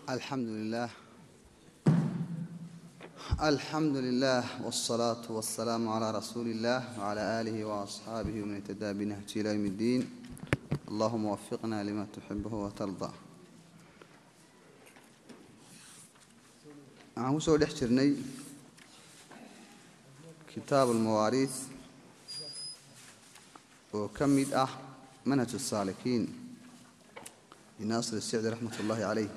alxamdu lilah alxamdu lilah wاlsalaatu wasalaamu calaa rasuuli illah wcala aalihi waasxaabihi wman ihtadaa binahji ila ywm اddiin allahuma wafiqna lima tuxibuhu watarda waxaan ku soo dhex jirnay kitaab almawaariis oo ka mid ah manhaj الsaalikiin linaasir الsicdi raxmat ullahi calayh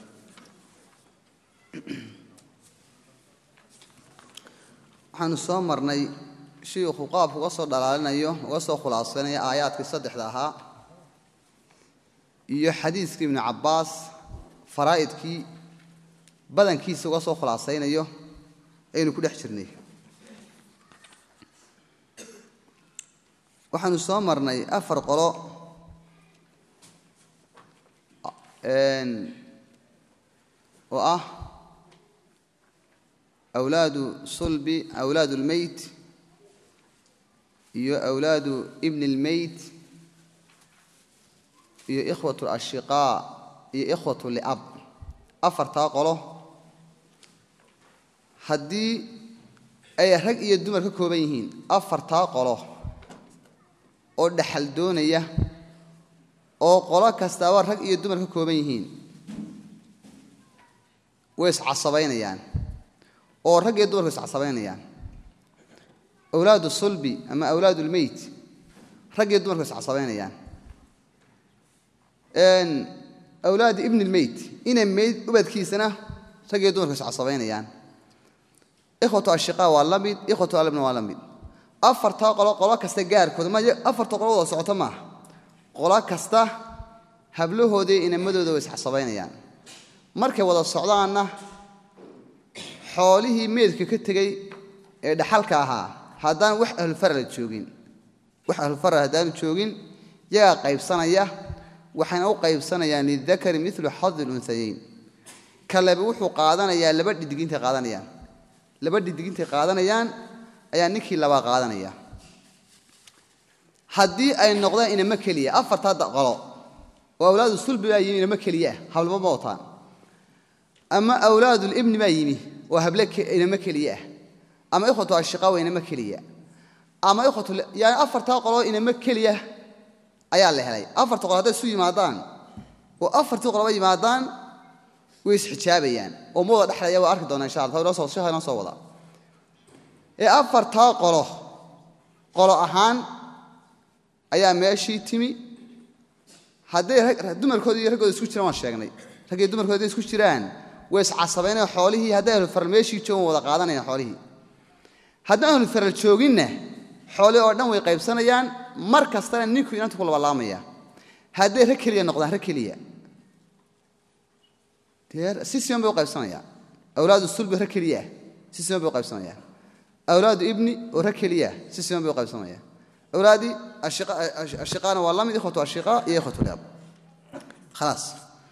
waxaanu soo marnay shiikhu qaabku uga soo dhalaalinayo uga soo khulaasanayo aayaadkii saddexda ahaa iyo xadiiskii ibnu cabbaas faraa'idkii badankiisa uga soo khulaasaynayo aynu ku dhex jirnay waxaanu soo marnay afar qolo oo ah awlaadu sulbi awlaadu اlmeyt iyo awlaadu ibni اlmeyt iyo ikhwat اlashiqaa iyo ikhwat liab afartaa qolo haddii ay rag iyo dumar ka kooban yihiin afartaa qolo oo dhaxal doonaya oo qolo kastaaba rag iyo dumar ka kooban yihiin way iscasabaynayaan oo rag iyo dumarku iscasabaynayaan awlaadu sulbi ama awlaadu lmeyt rag iyo dumarku iscasabaynayaan awlaadu ibni lmeyt ina meyd ubadkiisana rag iyo dumarku iscasabaynayaan ikhwatu ashiqaa waa la mid ikhwatu alabna waa la mid afartaa qolo qolo kasta gaarkooda ma afarta qolo wada socoto maaha qolo kasta hablahoodii inamadooda way iscasabaynayaan markay wada socdaanna xoolihii meedka ka tegey ee dhaxalka ahaa haddaan wax ahlulfarala joogin wax ahlulfaral haddaanu joogin yagaa qaybsanaya waxayna u qaybsanayaan lidakari milu xadi lunhayayn kaleba wuxuu qaadanayaa laba dhidigintay qaadanayaan laba dhidigintay qaadanayaan ayaa ninkii labaa qaadanaya haddii ay noqdaan inamo keliya afartaa qolo oo awlaadu sulbi baa yimi inamo keliyaah hablaba ma wataan ama awlaadulibni baa yimi oo hable inamo keliya ah ama ikhwatu ashiqaa waa inamo keliya ama ikhwatuyani afartaa qoloo inamo keliya ayaa la helay afarta qolo hadday isu yimaadaan oo afartii qoloba yimaadaan way isxijaabayaan oo ma wada dhexlaya waa arki doonaa insha alla sheekha inoo soo wada ee afartaa qolo qolo ahaan ayaa meeshii timi hadday dumarkooda iyo raggooda isku jiraan waan sheegnay rag iyo dumarkooda hadday isku jiraan way iscasabaynaya xoolihii hadday ahlufaral meeshii joogan wada qaadanayaan xoolihii haddaan ahlufaral jooginna xoolihii oo dhan way qaybsanayaan mar kastana ninku inanta ku labalaamaya hadday rag keliya noqdaan rag keliya si siman bay u qaybsanayaan awlaadu sulbi rag keliyaah si siman bay u qaybsanayaan awlaadu ibni oo rag keliyaah si siman bay u qaybsanayaan awlaadii ashiqaana waa la mid ikhwatu ashiqaa iyo ikhwatu liab khalaas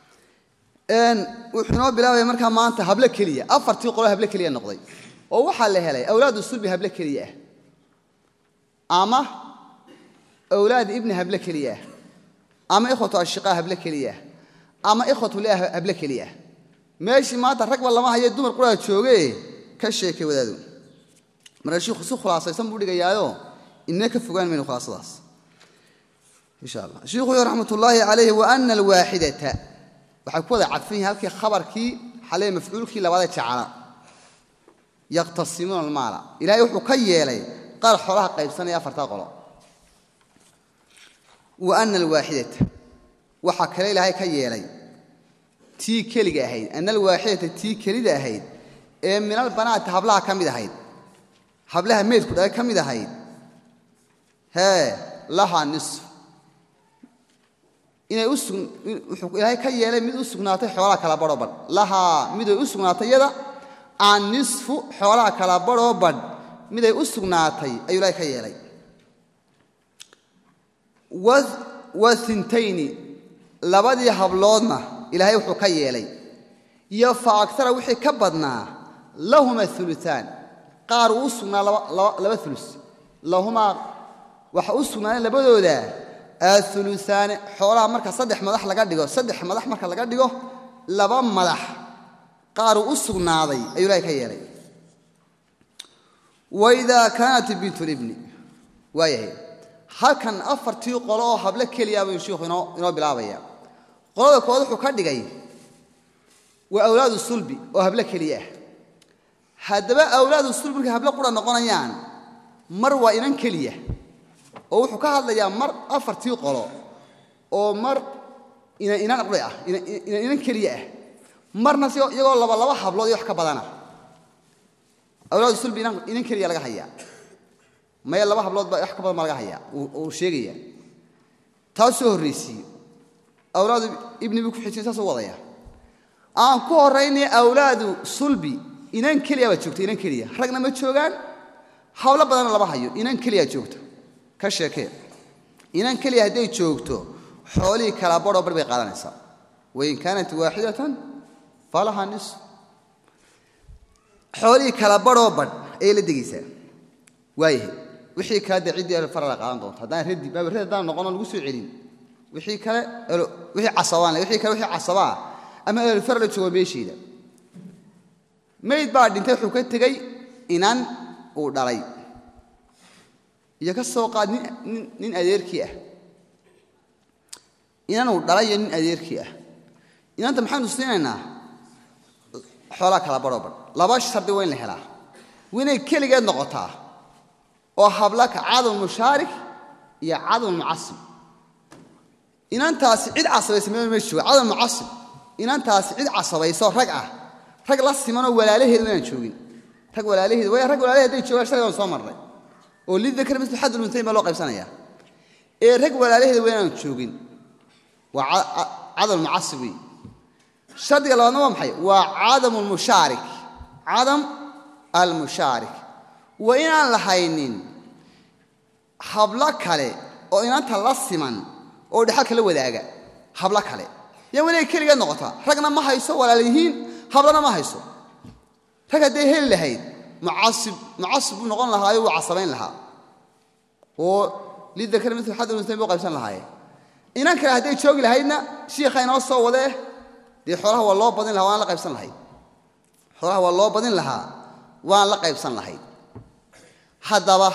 wuxuu inoo bilaabaya markaa maanta hable keliya afartii qolo hable keliya noqday oo waxaa la helay awlaadu sulbi hable keliya ah ama awlaad ibni hable keliya ah ama ikhwatu ashiqaa hable keliya ah ama ikhwatu liah hable keliya ah meeshii maanta ragba lama haye dumar quraa jooge ka sheekay wadaadu marka shiikhu si khulaasaysan buu dhigayaayo inna ka fogaan mayno khulaasadaas insha allah shiikhu raxmat ullaahi calayhi wa ana alwaaxidata waxay ku wada cadfan yihin halkii khabarkii xalee mafcuulkii labaadee jacala yaqtasimuuna almaala ilahay wuxuu ka yeelay qaar xoolaha qaybsanaya afartaa qolo wa ana alwaaxidata waxaa kale ilaahay ka yeelay tii keliga ahayd ana alwaaxidata tii kelida ahayd ee minal banaati hablaha ka mid ahayd hablaha meydku dhalay ka mid ahayd hee lahaa nisf inay wuxuu ilaahay ka yeelay mid u sugnaatay xoolaha kala badhoo badh lahaa miday u sugnaatay yada aan nisfu xoolaha kala badhoo badh miday u sugnaatay ayuu ilaahay ka yeelay wa intayni labadii habloodna ilaahay wuxuu ka yeelay iyo fa agtara wixii ka badnaa lahuma uluaan qaar uu u sugnaa laba ulus lahumaa waxa u sugnaaneen labadooda auluaani xoolaha marka saddex madax laga dhigo saddex madax marka laga dhigo laba madax qaaruu u sugnaaday ayuu ilahay ka yeelay waidaa kaanat bintu libni waayahay halkan afartii qolo oo hable keliya buu shiikhu inoo inoo bilaabaya qolada kood wuxuu ka dhigay waa awlaadu sulbi oo hable keliya ah haddaba awlaadu sulbi markay hable qura noqonayaan mar waa inan keliya oo wuxuu ka hadlayaa mar afartii qolo oo mar inan inan qura ah inan inan keliya ah marna si iyagoo laba laba hablood iyo wax ka badana awlaadu sulbi inan inan keliya laga hayaa maya laba hablood baa wax ka badan baa laga hayaa uu sheegaya taas soo horraysiiye awlaadu ibni buu ku xijiyay saasuu wadaya aan ku horraynay awlaadu sulbi inan keliya baa joogta inan keliya ragna ma joogaan hawlo badanna lama hayo inan keliya joogto ka sheekee inan keliya hadday joogto xoolihii kala badhoo bar bay qaadanaysaa wain kaanat waaxidatan falaha nis xoolihii kala badhoo badh ayay la degaysaa waayahay wixii kale dee ciddii alfarala qaadan doonto haddaan radi baabarradi haddaan noqono lagu soo celin wixii kale wixii casabaan wixii kale wixii casabaa ama alfarala joogo meesheeda mayd baa dhintay wuxuu ka tegey inan uu dhalay iyo ka soo qaad nin nin adeerkii ah inan uu dhalay iyo nin adeerkii ah inanta maxaynu siinaynaa xoolaa kala badhoo badh laba shardi waa in la helaa waa inay keligeed noqotaa oo hablaka cadam mushaarik iyo cadam mucasib inantaasi cid casabaysa meel ma jooga cadam mucasib inantaasi cid casabayso rag ah rag la simanoo walaalaheed inaan joogin rag walaalaheed way rag walaalaheed hadday joogaan shalay waan soo marnay oo lidakar mislu xadul untayn baa loo qaybsanaya ee rag walaalaheed waa inaan joogin waa cadam mucasib wey shardiga labaadna waa maxay waa cadam almushaarik cadam almushaarik waa inaan lahaynin hablo kale oo inanta la siman oo dhexalka la wadaaga hablo kale yaa wanay keligeed noqotaa ragna ma hayso walaal yihiin hablana ma hayso rag hadday heli lahayd mucasib mucasib buu noqon lahaayo wuu casabayn lahaa oo lidakar mil xadul unsayn buu qaybsan lahaaye inan kale hadday joogi lahaydna shiikha inoo soo wadee dee xoolaha waa loo badin lahaa waan la qaybsan lahayd xoolaha waa loo badin lahaa waan la qaybsan lahayd haddaba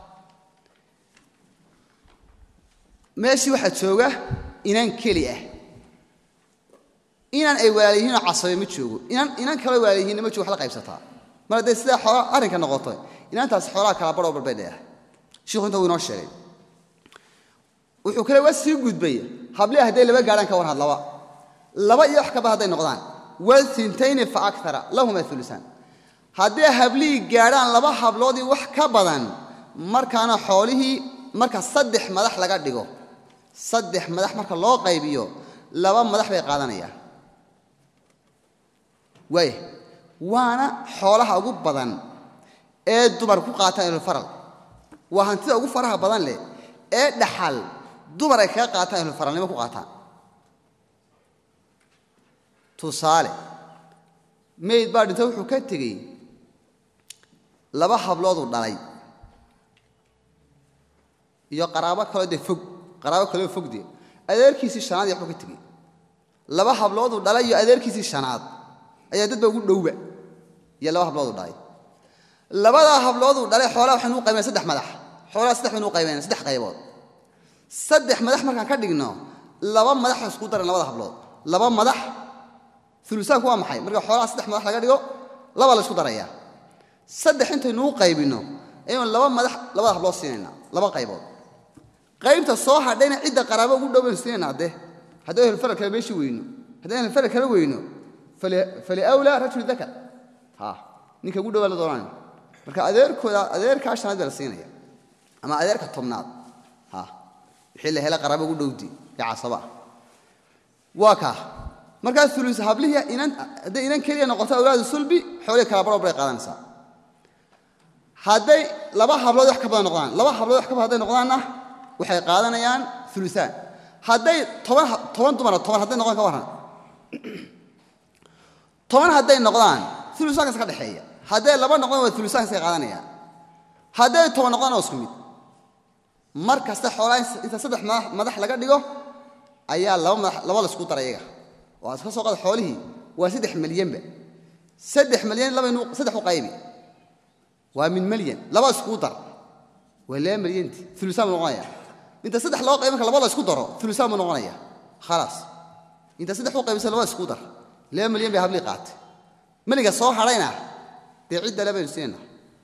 meeshii waxaa jooga inan keli ah inan ay walaal yihiinoo casabe ma joogo inan inan kaloo walaal yihiinna ma joogo wax la qaybsataa mar hadday sidaa xoola arrinka noqoto inantaasi xoolaha kala badhoo barbay dheerahay shiikhu inta wuu inoo sheegay wuxuu kale waa sii gudbay hablihi hadday laba gaadhaan ka war had laba laba iyo wax ka badan hadday noqdaan walintayni fa akara lahuma ulusaan hadday hablihii gaadhaan laba habloodii wax ka badan markaana xoolihii marka saddex madax laga dhigo saddex madax marka loo qaybiyo laba madax bay qaadanayaan waaya waana xoolaha ugu badan ee dumar ku qaataan ahlulfaral waa hantida ugu faraha badan leh ee dhaxal dumar ay kaga qaataan ahlulfaralnimo ku qaataan tusaale mayd baa dhinta wuxuu ka tegey laba hablooduu dhalay iyo qaraabo kaloo dee fog qaraabo kaloo fog dee adeerkiisii shanaad iyo waxbuu ka tegey laba hablooduu dhalay iyo adeerkiisii shanaad ayaa dadba ugu dhowba iyo laba hablooduu dhalay labadaa hablooduu dhalay xoolaha waxaynu u qaybana saddex madax xoolaha saddex baynu u qaybayna saddex qaybood saddex madax markaan ka dhigno laba madax la isku daran labada hablood laba madax ulusaanku waa maxay marka xoolaha saddex madax laga dhigo laba la isku darayaa saddex intaynuu qaybinno ayaynu laba madax labada hablood siinayna laba qaybood qaybta soo hadhayna cidda qaraabo ugu dhow baynu siinayna hadde haddii ahlulfaral kale meeshii weyno haddii ahlulfaral kale weyno faliawlaa rajul dakar ha ninka ugu dhowaa la doonanayo marka adeerkooda adeerkaa shanaad baa la siinaya ama adeerka tobnaad ha wixii la hela qaraabo ugu dhowdi ee casaba waa kaa markaa ulus hablihii inan hadday inan keliya noqoto awlaadu sulbi xoolihii kala baroo bay qaadanaysaa hadday laba hablood wax ka badan noqdaan laba hablood wax ka badan hadday noqdaanna waxay qaadanayaan ulusaan hadday toban toban dumara toban hadday noqdaan ka warran toban hadday noqdaan ulusaankas ka dhexeeya hadday laba noqdaan waa ulusaankaskay qaadanayaan hadday toban noqdaan waa isku mid mar kasta xoolaa inta saddex madax laga dhigo ayaa laba madax laba la isku dara iyaga oo aad ka soo qaada xoolihii waa saddex milyanba saddex malyan labaynu saddex u qaybi waa min malyan laba iskuu dar waa laba malyanti ulusaan buu noqonaya inta saddex loo qayb marka laba la isku daro ulusaan buu noqonaya khalaas inta saddex u qaybisa laba isku dar laba malyan bay hablii qaatay meliga soo hadhayna dee cidda le baynu siinayna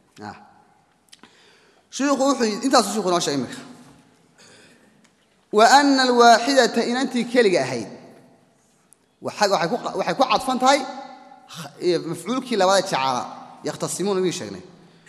shiikhu wuxuu intaasuu shiku noo sheegay iminka wa ana alwaaxidata inantii keliga ahayd waxay ku cadfan tahay mafcuulkii labada jacaala yakhtasimuuna wii sheegnay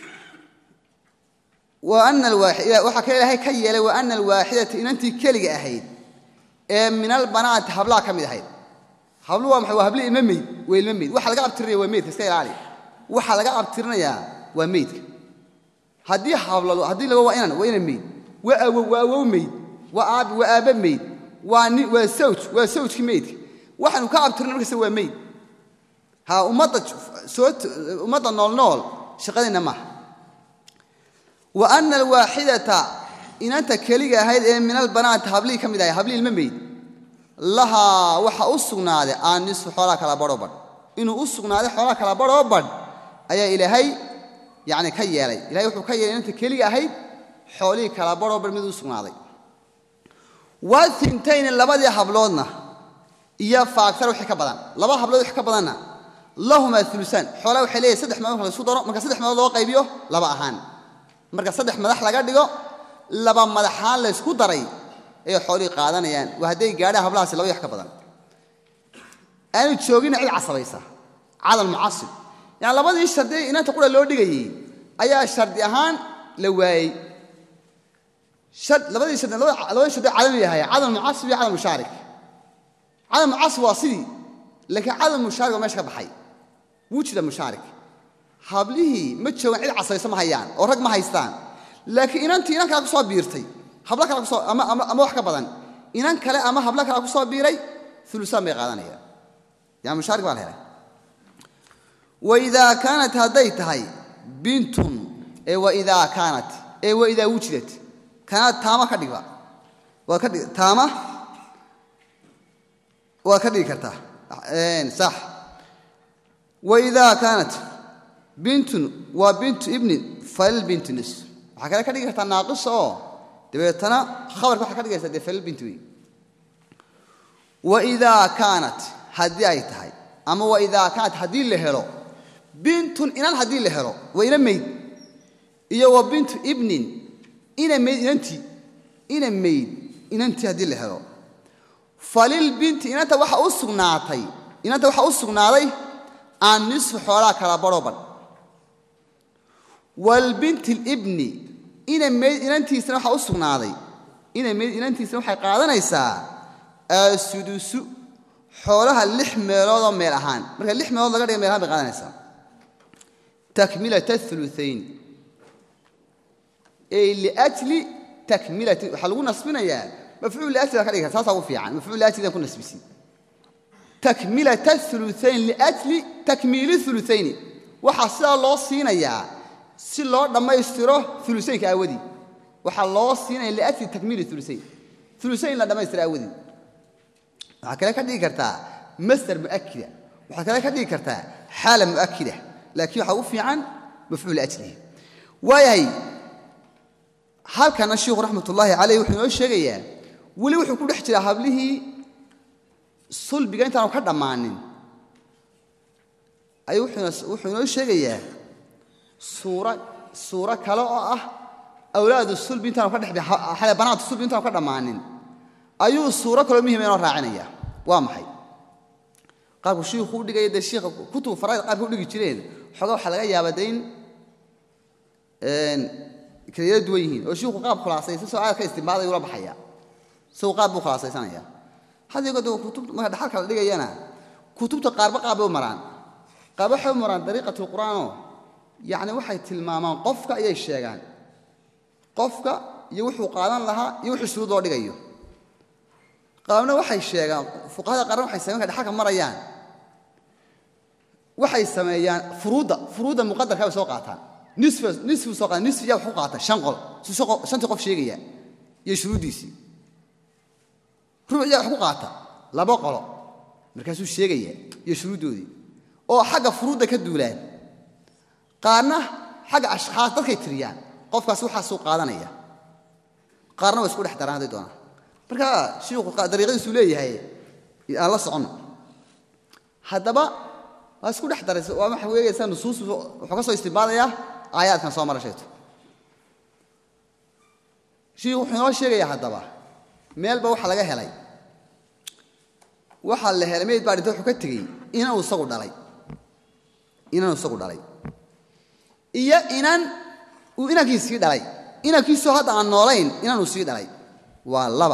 waxaa kale ilaahay ka yeelay wa ana alwaaxidata inantii keliga ahayd ee min albanaati hablaha ka mid ahayd hablu waa maxay waa habli ilma meyd waa ilma meyd waxa laga abtirinaya waa meydka iska ilaali waxa laga abtirinayaa waa meydka haddii hablado haddii laba waa inan waa inan meyd waa awow waa awow meyd waa aabi waa aabba meyd waa ni waa sawj waa sawjkii meydka waxaanu ka abtirina markasta waa meyd ha ummadda soo ummadda nool nool shaqadeenna maaha wa ana alwaaxidata inanta keliga ahayd ee min albanaati hablihii ka mid ahay hablihii ilma meyd lahaa waxa u sugnaaday aannisfu xoolaa kala badhoo badh inuu u sugnaaday xoolaa kala badhoo badh ayaa ilaahay yani ka yeelay ilahay wuxuu ka yeelay inanta keliga ahayd xoolihii kala badhoo badh mid u sugnaaday waa intayni labadii habloodna iyo faagtar wixii ka badan laba hablood wix ka badanna lahumaa ulusaan xoolaa waxay leeyahay saddex meelood la isku daro marka saddex meelood loo qaybiyo laba ahaan marka saddex madax laga dhigo laba madaxaan la ysku daray ayay xoolihii qaadanayaan waa hadday gaadhaan hablahaasi laba wax ka badan aanu joogina cid casabaysa cadal mucasib yani labadii shardi inanta qura loo dhigayey ayaa shardi ahaan la waayey labadii shardi labadii shardi cadami ahay cadal mucasib iyo cadal mushaarik cadal mucasib waa sidii laakiin cadal mushaarik waa meesha ka baxay wuu jira mushaarik hablihii ma joogaan cid casabaysa ma hayaan oo rag ma haystaan laakiin inantii inan kale ku soo biirtay hablo kale kusoo ama wax ka badan inan kale ama hablo kale ku soo biiray ulusaan bay qaadanayaan yani mushaarik baa la helay waidaa kaanat hadday tahay bintun ee waidaa kaanat ee waidaa wujidat kaanad taama ka dhigba waa ka dhig taama waa ka dhigi kartaa sax waidaa kaanat bintun waa bintu ibnin falil bintu nis waxaa kale ka dhigi kartaa naaqisa oo dabeetana khabarka waxaa ka dhigaysaa dee falil bintu wey waidaa kaanat haddii ay tahay ama waidaa kaanat haddii la helo bintun inan haddii la helo waa ina mayd iyo wa bintu ibnin ina mayd inantii ina mayd inantii haddii la helo falil binti inanta waxa u sugnaatay inanta waxaa u sugnaaday aan nisfu xoolaa kala badhoo badh walbinti libni ina mayd inantiisana waxaa u sugnaaday ina mayd inantiisana waxay qaadanaysaa asudusu xoolaha lix meeloodoo meel ahaan marka lix meelood laga dhiga meel ahaan bay qaadanaysaa takmilata uluayn ey liajli takmilati waxaa lagu nasbinayaa mafcuul liajli baa ka dhigi karta saasaa ugu fiican mafcuul liajlidan ku nasbisi takmilata uluayn liajli takmiili uluayni waxaa sidaa loo siinayaa si loo dhammaystiro ulusaynka aawadii waxaa loo siinaya liajli takmiili ulusayn ulusayn la dhammaystiro aawadii waxaa kale ka dhigi kartaa masder muakida waxaa kale ka dhigi kartaa xaala muakida laakiin waxaa u fiican mafcuul ajlihi waayahay halkana shiikhu raxmatullaahi caleyh wuxuu inoo sheegayaa weli wuxuu ku dhex jiraa hablihii sulbiga intaanu ka dhammaanin ayuu wuxuu inoo sheegayaa suura suuro kale oo ah awlaadu sulbi intaanu ka dhex xale banaatu sulbi intaanu ka dhammaanin ayuu suuro kaloo muhima inoo raacinaya waa maxay qaabku shiikhu u dhigaya dee shiikha kutubu faraid qaabka u dhigi jireen xoogaa waxaa laga yaabaa de in kala yaro duwan yihiin oo shiikhu qaab khulaasaysan soo aad ka istimbaadaya ula baxaya isagu qaab buu khulaasaysanaya haddii godo kutubta marka dhaxalka la dhigayana kutubta qaarba qaab bay u maraan qaarba waxay u maraan dariiqatu lqur'aanoo yacni waxay tilmaamaan qofka ayay sheegaan qofka iyo wuxuu qaadan lahaa iyo wuxuu shuruud loo dhigayo qaabna waxay sheegaan fuqahada qaarna waxay sameyan markay dhaxalka marayaan waxay sameeyaan furuudda furuudda muqadarka bay soo qaataan nisf nisfu soo qaata nisfi yaa wax ku qaata shan qol su shantii qof sheegaya iyo shuruuddiisii rubuc yaa wax ku qaata laba qolo markaasuu sheegaya iyo shuruuddoodii oo xagga furuudda ka duulaan qaarna xagga ashkhaas dadkay tiriyaan qofkaas waxaasuu qaadanaya qaarna waa isku dhex daraan hadday doonaan marka shiikhu dariiqadiisuu leeyahay aan la soconno haddaba waa isku dhex daraysa waa waxa weegaysaa nusuus wuxuu ka soo istimbaadayaa aayaadkan soo mara sheegto shiikhu wuxuu inoo sheegayaa haddaba meelba waxa laga helay waxaa la helay meyd baa dhinta wuxuu ka tegey inanu isagu dhalay inanu isagu dhalay iyo inan uu inankiisii dhalay inankiisoo hadda aan noolayn inanuu sii dhalay waa laba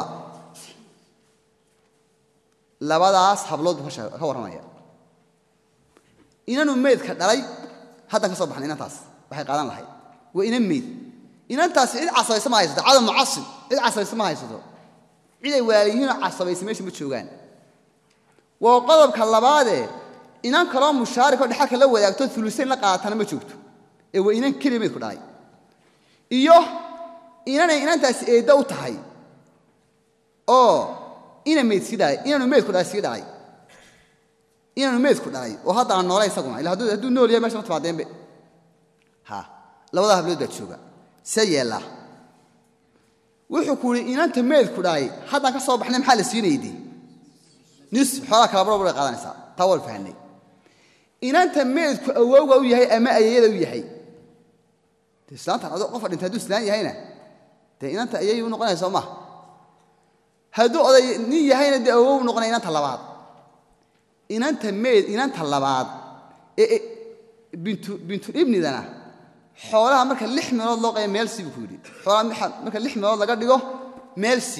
labadaas hablood buu ka warramaya inanuu meydka dhalay haddan ka soo baxnay inantaas waxay qaadan lahayd waa inan meyd inantaasi cid casabaysa ma haysato cadam mucasib cid casabaysa ma haysato cid ay walaaliyihiinoo casabaysa meesha ma joogaan waa qodobka labaadee inan kaloo mushaarikoo dhexalka la wadaagto ulusayn la qaatana ma joogto ee waa inan keliya meydku dhalay iyo inanay inantaasi eedda u tahay oo ina meyd sii dhalay inanu meydku dhalay sii dhalay inanu meydku dhalay oo hadda aan noolay isaguna ila hadduu nool yahay mesha ma timaadeenbe ha labadaa hablood baa jooga see yeellaa wuxuu ku yidhi inanta meydku dhalay haddaan ka soo baxnay maxaa la siinayde nis xoolaa kala barobay qaadanaysaa taa waan fahanay inanta meydku awowga u yahay ama ayayada u yahay de islaantan adoo qofa dhintay hadduu islaan yahayna dee inanta ayay u noqonaya soo maha hadduu oday nin yahayna dee awow u noqonaya inanta labaad inanta meyd inanta labaad ee bintu bintulibnidana xoolaha marka lix meelood loo qaya meelsi buu ku yidhi xoolaha marka lix meelood laga dhigo meelsi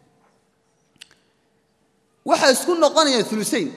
waxay isku noqonayaan ulusayn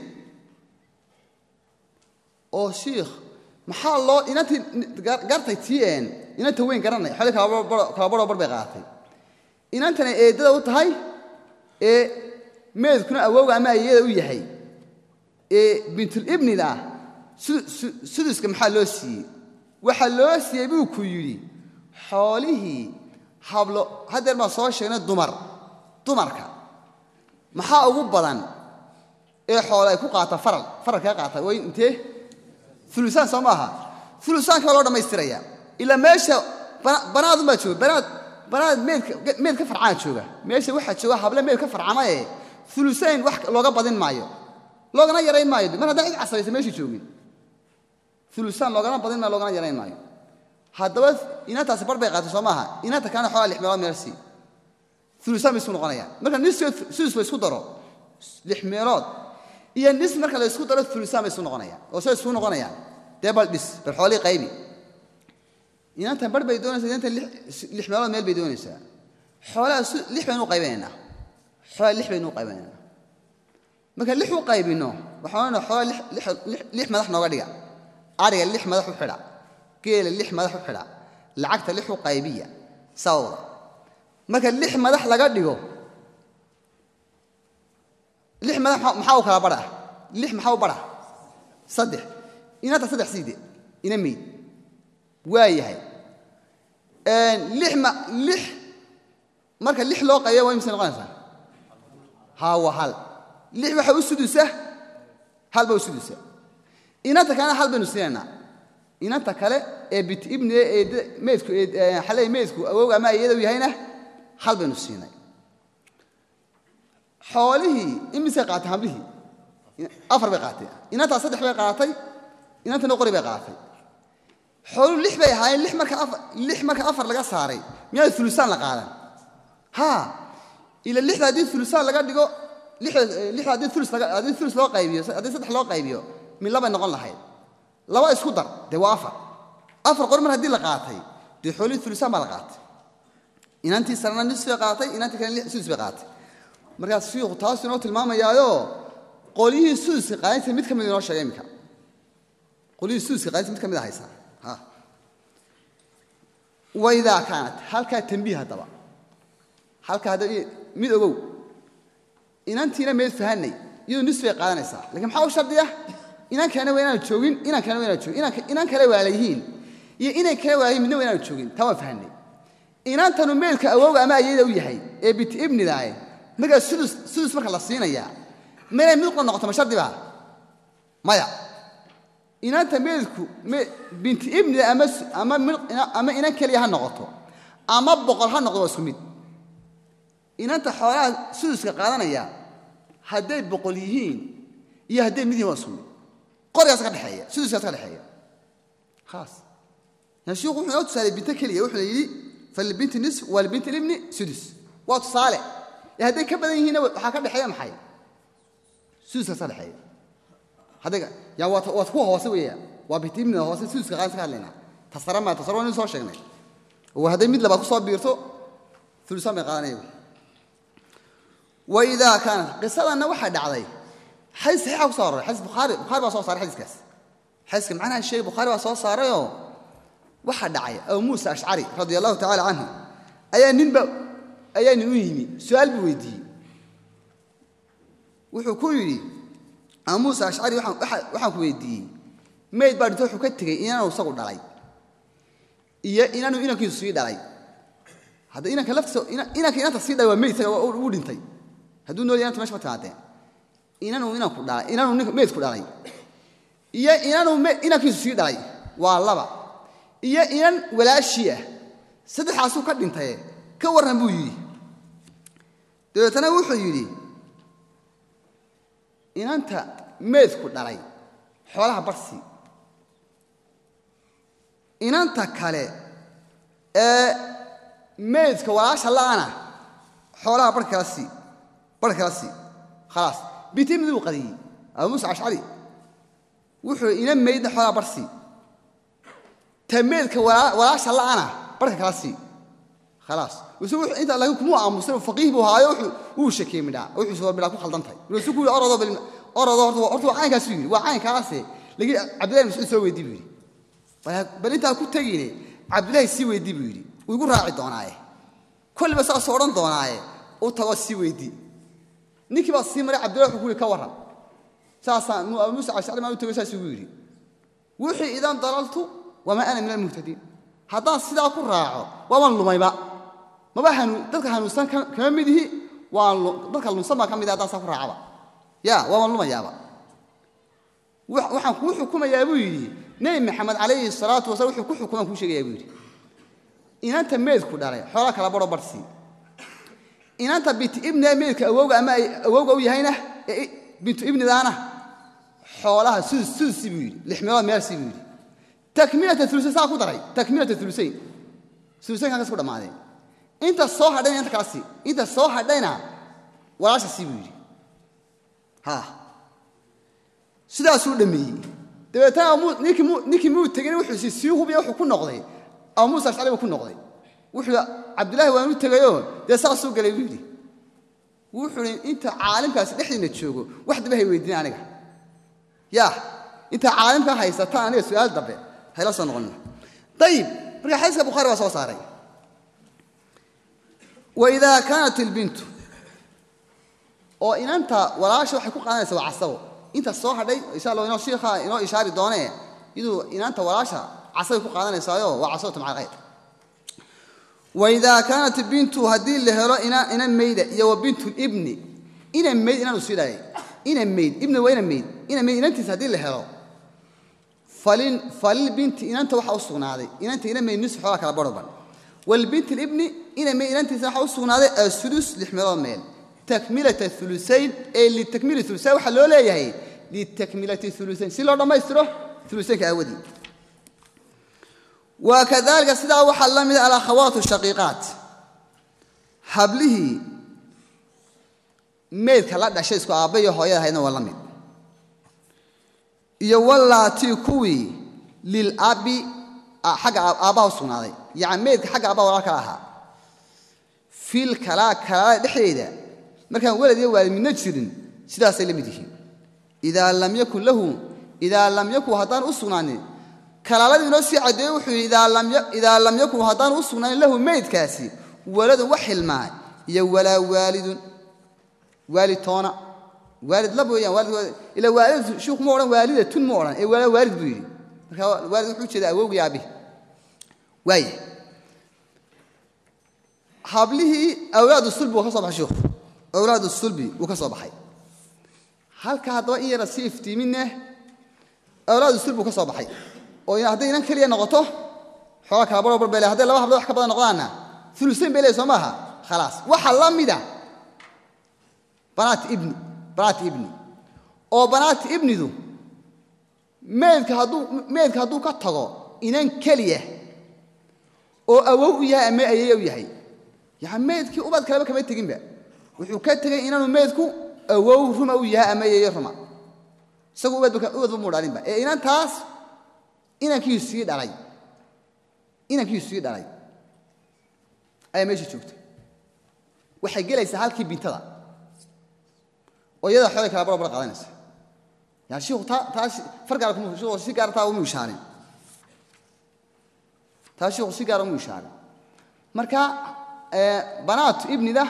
oo shiikh maxaa loo inantii gartay tii een inanta weyn garanay xoolii kala baroo bar bay qaadatay inantana eeddada u tahay ee meedkuna awowga ama ayada u yahay ee bintulibnida suduska maxaa loo siiyey waxaa loo siiyey buu ku yidhi xoolihii hablo haddeer baan soo sheegnay dumar dumarka maxaa ugu badan ee xoole ay ku qaata faral faralkaa qaata way intee ulusaan soo maaha ulusaanka waa loo dhammaystiraya ilaa meesha banaadun baa jooga banaad banaad meed ka farcana jooga meesha waxaa jooga hable meed ka farcama ee ulusayn wax looga badin maayo loogana yarayn maayo mar haddaan cid casraysa meesha joogin ulusaan loogana badin maayo loogana yarayn maayo haddaba inantaasi bar bay qaatay soo maaha inanta kalena xoolaa lix meelood meel sii ulusaan bay isku noqonayaan marka niska sudus la isku daro lix meelood iyo nis marka la isku daro ulusaan bay isu noqonayaan oo say isku noqonayaan dee bal dhis bal xoolii qaybi inantan bar bay doonaysaa inantan lix meelood meel bay doonaysaa xoolaha lix baynu qaybinaynaa xoolaa lix baynu qaybinaynaa marka lix u qaybinno waxaan odhanaa xoolaa lix madax nooga dhiga ariga lix madax u xidha geela lix madax u xidha lacagta lix u qaybiya sawda marka lix madax laga dhigo lix madax maxaa u kala badha lix maxaa u badha saddex inanta saddex siide ina meyd waa yahay lix ma lix marka lix loo qaybiya waa imse noqonaysaa haa waa hal lix waxa u sudusa hal ba u sudusa inanta kalena hal baynu siinaynaa inanta kale ee bit ibni ee meydku xalay meydku awowga ama ayada u yahayna hal baynu siinay xoolihii imisay qaatay hablihii afar bay qaatay inantaa saddex bay qaatay inantana qori bay qaatay xooluhu lix bay ahaayeen lix marka afar lix marka afar laga saaray miyaa ulusaan la qaadan haa ila lixda haddii ulusaan laga dhigo lixda haddii ulus haddii ulus loo qaybiyo haddii saddex loo qaybiyo mid labay noqon lahayd laba isku dar dee waa afar afar qori mar haddii la qaatay dee xoolihii ulusaan baa la qaatay inantii sarena nis bay qaatay inantii kale sudus bay qaatay markaas shiikhu taasu inoo tilmaamayaayo qolyihii suduska qaadinta mid ka mid inoo sheegay iminka qolyihii suduska qaadinta mid ka mid a haysaa ha waidaa kaanat halkaa tambiih haddaba halkaa hadda mid ogow inantiina meed fahanay iyadoo nis bay qaadanaysaa lakiin maxaa u shardiya inan kalena waa inaanu joogin inan kalena waa inaanu joogin inan kale waalayihiin iyo inan kale waalayihin midna waa inaanu joogin taa waan fahanay inantanu meelka awowga ama ayada u yahay ee bit ibnidaaye markaa sudus sudus marka la siinayaa meelay mid qura noqoto ma shardi baa maya inanta meydku binti ibnida ama inan keliya ha noqoto ama boqol ha noqdo waa isku mid inanta xoolaha suduska qaadanaya hadday boqol yihiin iyo hadday mid yihin waa isku mid qorigaas ka dhexeeya suduskaas ka dhexeeya khalaas yani shiiku wuxuu inoo tusaalay binto keliya wuxuu yidhi falibinti nisf walibinti libni sudus waa tusaale ee hadday ka badan yihiinna waxaa ka dhexeeya maxay suduskaas ka dhexeeya hadday ya waa waa kuwa hoose weeya waa binti ibnida hoose suduska qaadan ka hadlaynaa tasara maa tasara waa nin soo sheegnay oo hadday mid labaad ku soo biirto ulusaan bay qaadanaya waidaa kaanat qisadanna waxaa dhacday xadiis saxiixa ku so aroray xadiis bukhaari bukhaari baa soo saaray xadiiskaas xadiiska macnaha sheegay bukhaari baa soo saarayoo waxaa dhacay abu muusa ashcari radia allahu tacala canhu ayaa ninba ayaa nin u yimi su-aal buu weydiiyey wuxuu ku yidhi abu muusa ashcari waxaan ku weydiiyey mayd baa dhinto wuxuu ka tegey inaanu isagu dhalay iyo inaanu inankiisu sii dhalay hadda inanka laftiisa inanka inanta sii dhalay waa meyd isaga uu dhintay hadduu nool inanta mesha ma timaadeen inanu inanku dhalay inanu meydku dhalay iyo inanu inankiisu sii dhalay waa laba iyo inan walaashii ah saddexaasuu ka dhintaye ka warran buu yidhi dabeetana wuxuu yidhi inanta meydku dhalay xoolaha barsi inanta kale ee meydka walaasha la'ana xoolaha bar kala sii bar kala sii khalaas binti ibnidii buu qadiyey abu muusa ashcari wuxuu ina meydna xoolaha bar sii ta meydka walaasha la'ana barka kala sii khalaas wuxuu inta laakiin kumuu aamusay faqiih buu haayo wuu shakiyey midhaa wuxuu soo midhaa ku khaldantahay wuxuu ku yidhi orodoo bal orodoo horta horta waa caynkaas yidhi waa caynkaase lagi cabdillahi mascuud soo weydii buu yidhi bal intaa ku tegine cabdillahi sii weydii buu yidhi wuu igu raaci doonaaye kolliba saasoo odhan doonaaye u tagoo sii weydii ninkii baa sii maray cabdillahi wuxuu ku yidhi ka warran saasaa abu muusa cashari maa u tego saas ugu yidhi wixii idan dalaltu wamaa ana min almuhtadiin haddaan sidaa ku raaco waaban lumayba maba dadka hanuunsan kama mid ihi dadka lunsan baan ka mid haddaan saa ku raacaba ya waaban lumayaaba waxaan kuu xukumayaa buu yidhi nebi maxamed calayhi salaatu wasalaam wuxuu ku xukumaan kuu sheegayaa buu yidhi inanta meydku dhalay xoolaa kala baro barsii inanta bintu ibnida meydka awowga ama ay awowga u yahayna ee bintu ibnidaana xoolaha sudus sudusi buu yidhi lix meelood meelsi buu yidhi takmilata ulusayn saa ku daray takmilata ulusayn ulusaynkan kas ku dhammaadeen inta soo hadhayna inta kala sii inta soo hadhayna walaasha sii buu yidhi ha sidaasuu dhammeeyey dabeetana ninkii muu tegin wuxuu si sii hubiya wuxuu ku noqday abu muusa ashcari buu ku noqday wuxuu cabdillahi waan u tegayoo dee saasuu galay buu yidhi wuxuu i inta caalimkaasi dhexdiina joogo wax daba hay weydiin aniga ya inta caalimka haysataan aniga su-aal dambe hayla soo noqonina ayib marka xadiiska bukhari baa soo saaray waidaa kaanat ilbintu oo inanta walaasha waxay ku qaadanaysa waa casabo inta soo hadhay insha allah inoo shiikha inoo ishaari doonee iyaduu inanta walaasha casabay ku qaadanaysaayo waa casabatu maca alkhayr waidaa kaanat bintu haddii la helo ina mayda iyo wa bintu libni ina mayd inaanu sii dhalay ina mayd ibni waa ina mayd ina mayd inantiisa haddii la helo falilbinti inanta waxaa u sugnaaday inanta ina mayd nis xoolaa kala barhoban walbinti libni ina mayd inantiisa waxaa u sugnaaday asudus lix meelood meel takmilata ulusayn ee litakmili ulusayn waxaa loo leeyahay litakmilati ulusayn si loo dhammaystiro ulusaynka aawadii wa kadalika sidaa waxaa la mida alakhawaatu shaqiiqaat hablihii meydka la dhashay isku aabba iyo hooyada ahaydna waa la mid iyo walaatii kuwii lilabi xagga aabbaha u sugnaaday yani meydka xagga aabbaha walaa kala ahaa fil kalaa kalaalada dhexdeeda markaan walad iyo waalid midna jirin sidaasay la mid yihiin idaa lam yakun lahu idaa lam yakun haddaan u sugnaanin kalaaladii inoo sii caddeeye wuxuu yidhi idaa lam yakun haddaan u sugnaanin lahu meydkaasi waladun wax xilmaa iyo walaa waalidun waalid toona waalid lab weeyaan waalid ila waalid shiikhu ma odhan waalidatun ma odhan ee walaa waalid buu yidhi marka waalid wuxuu jeeda awowgii aabihi waaya hablihii awlaadu sulbi wuu ka soo baxay shiikhu awlaadu sulbi wuu ka soo baxay halka haddaba in yara sii iftiiminne awlaadu sul buu ka soo baxay oo hadday inan keliya noqoto xoogaa kala barbar bele hadday laba hablood wax ka badan noqdaanna ulusayn bay leey soo maaha khalaas waxa la mida banaat ibni banaat ibni oo banaat ibnidu meedka hadduu meedka hadduu ka tago inan keliya oo awow u yahay ama ayay u yahay yani meydkii ubad kaleba kama teginba wuxuu ka tegey inaanu meydku awow ruma u yahay ama ayeeye ruma isagu ubadba muu dhalinba ee inantaas inankiisu sii dhalay inankiisu sii dhalay ayaa meesha joogta waxay gelaysaa halkii bintada oo iyada xoolay kala barbar qaadanaysa yani shiiku taa taa far gaara kuma shiiku si gaara taa uma ishaarin taa shiiku si gaara uma ishaarin marka banaatu ibnida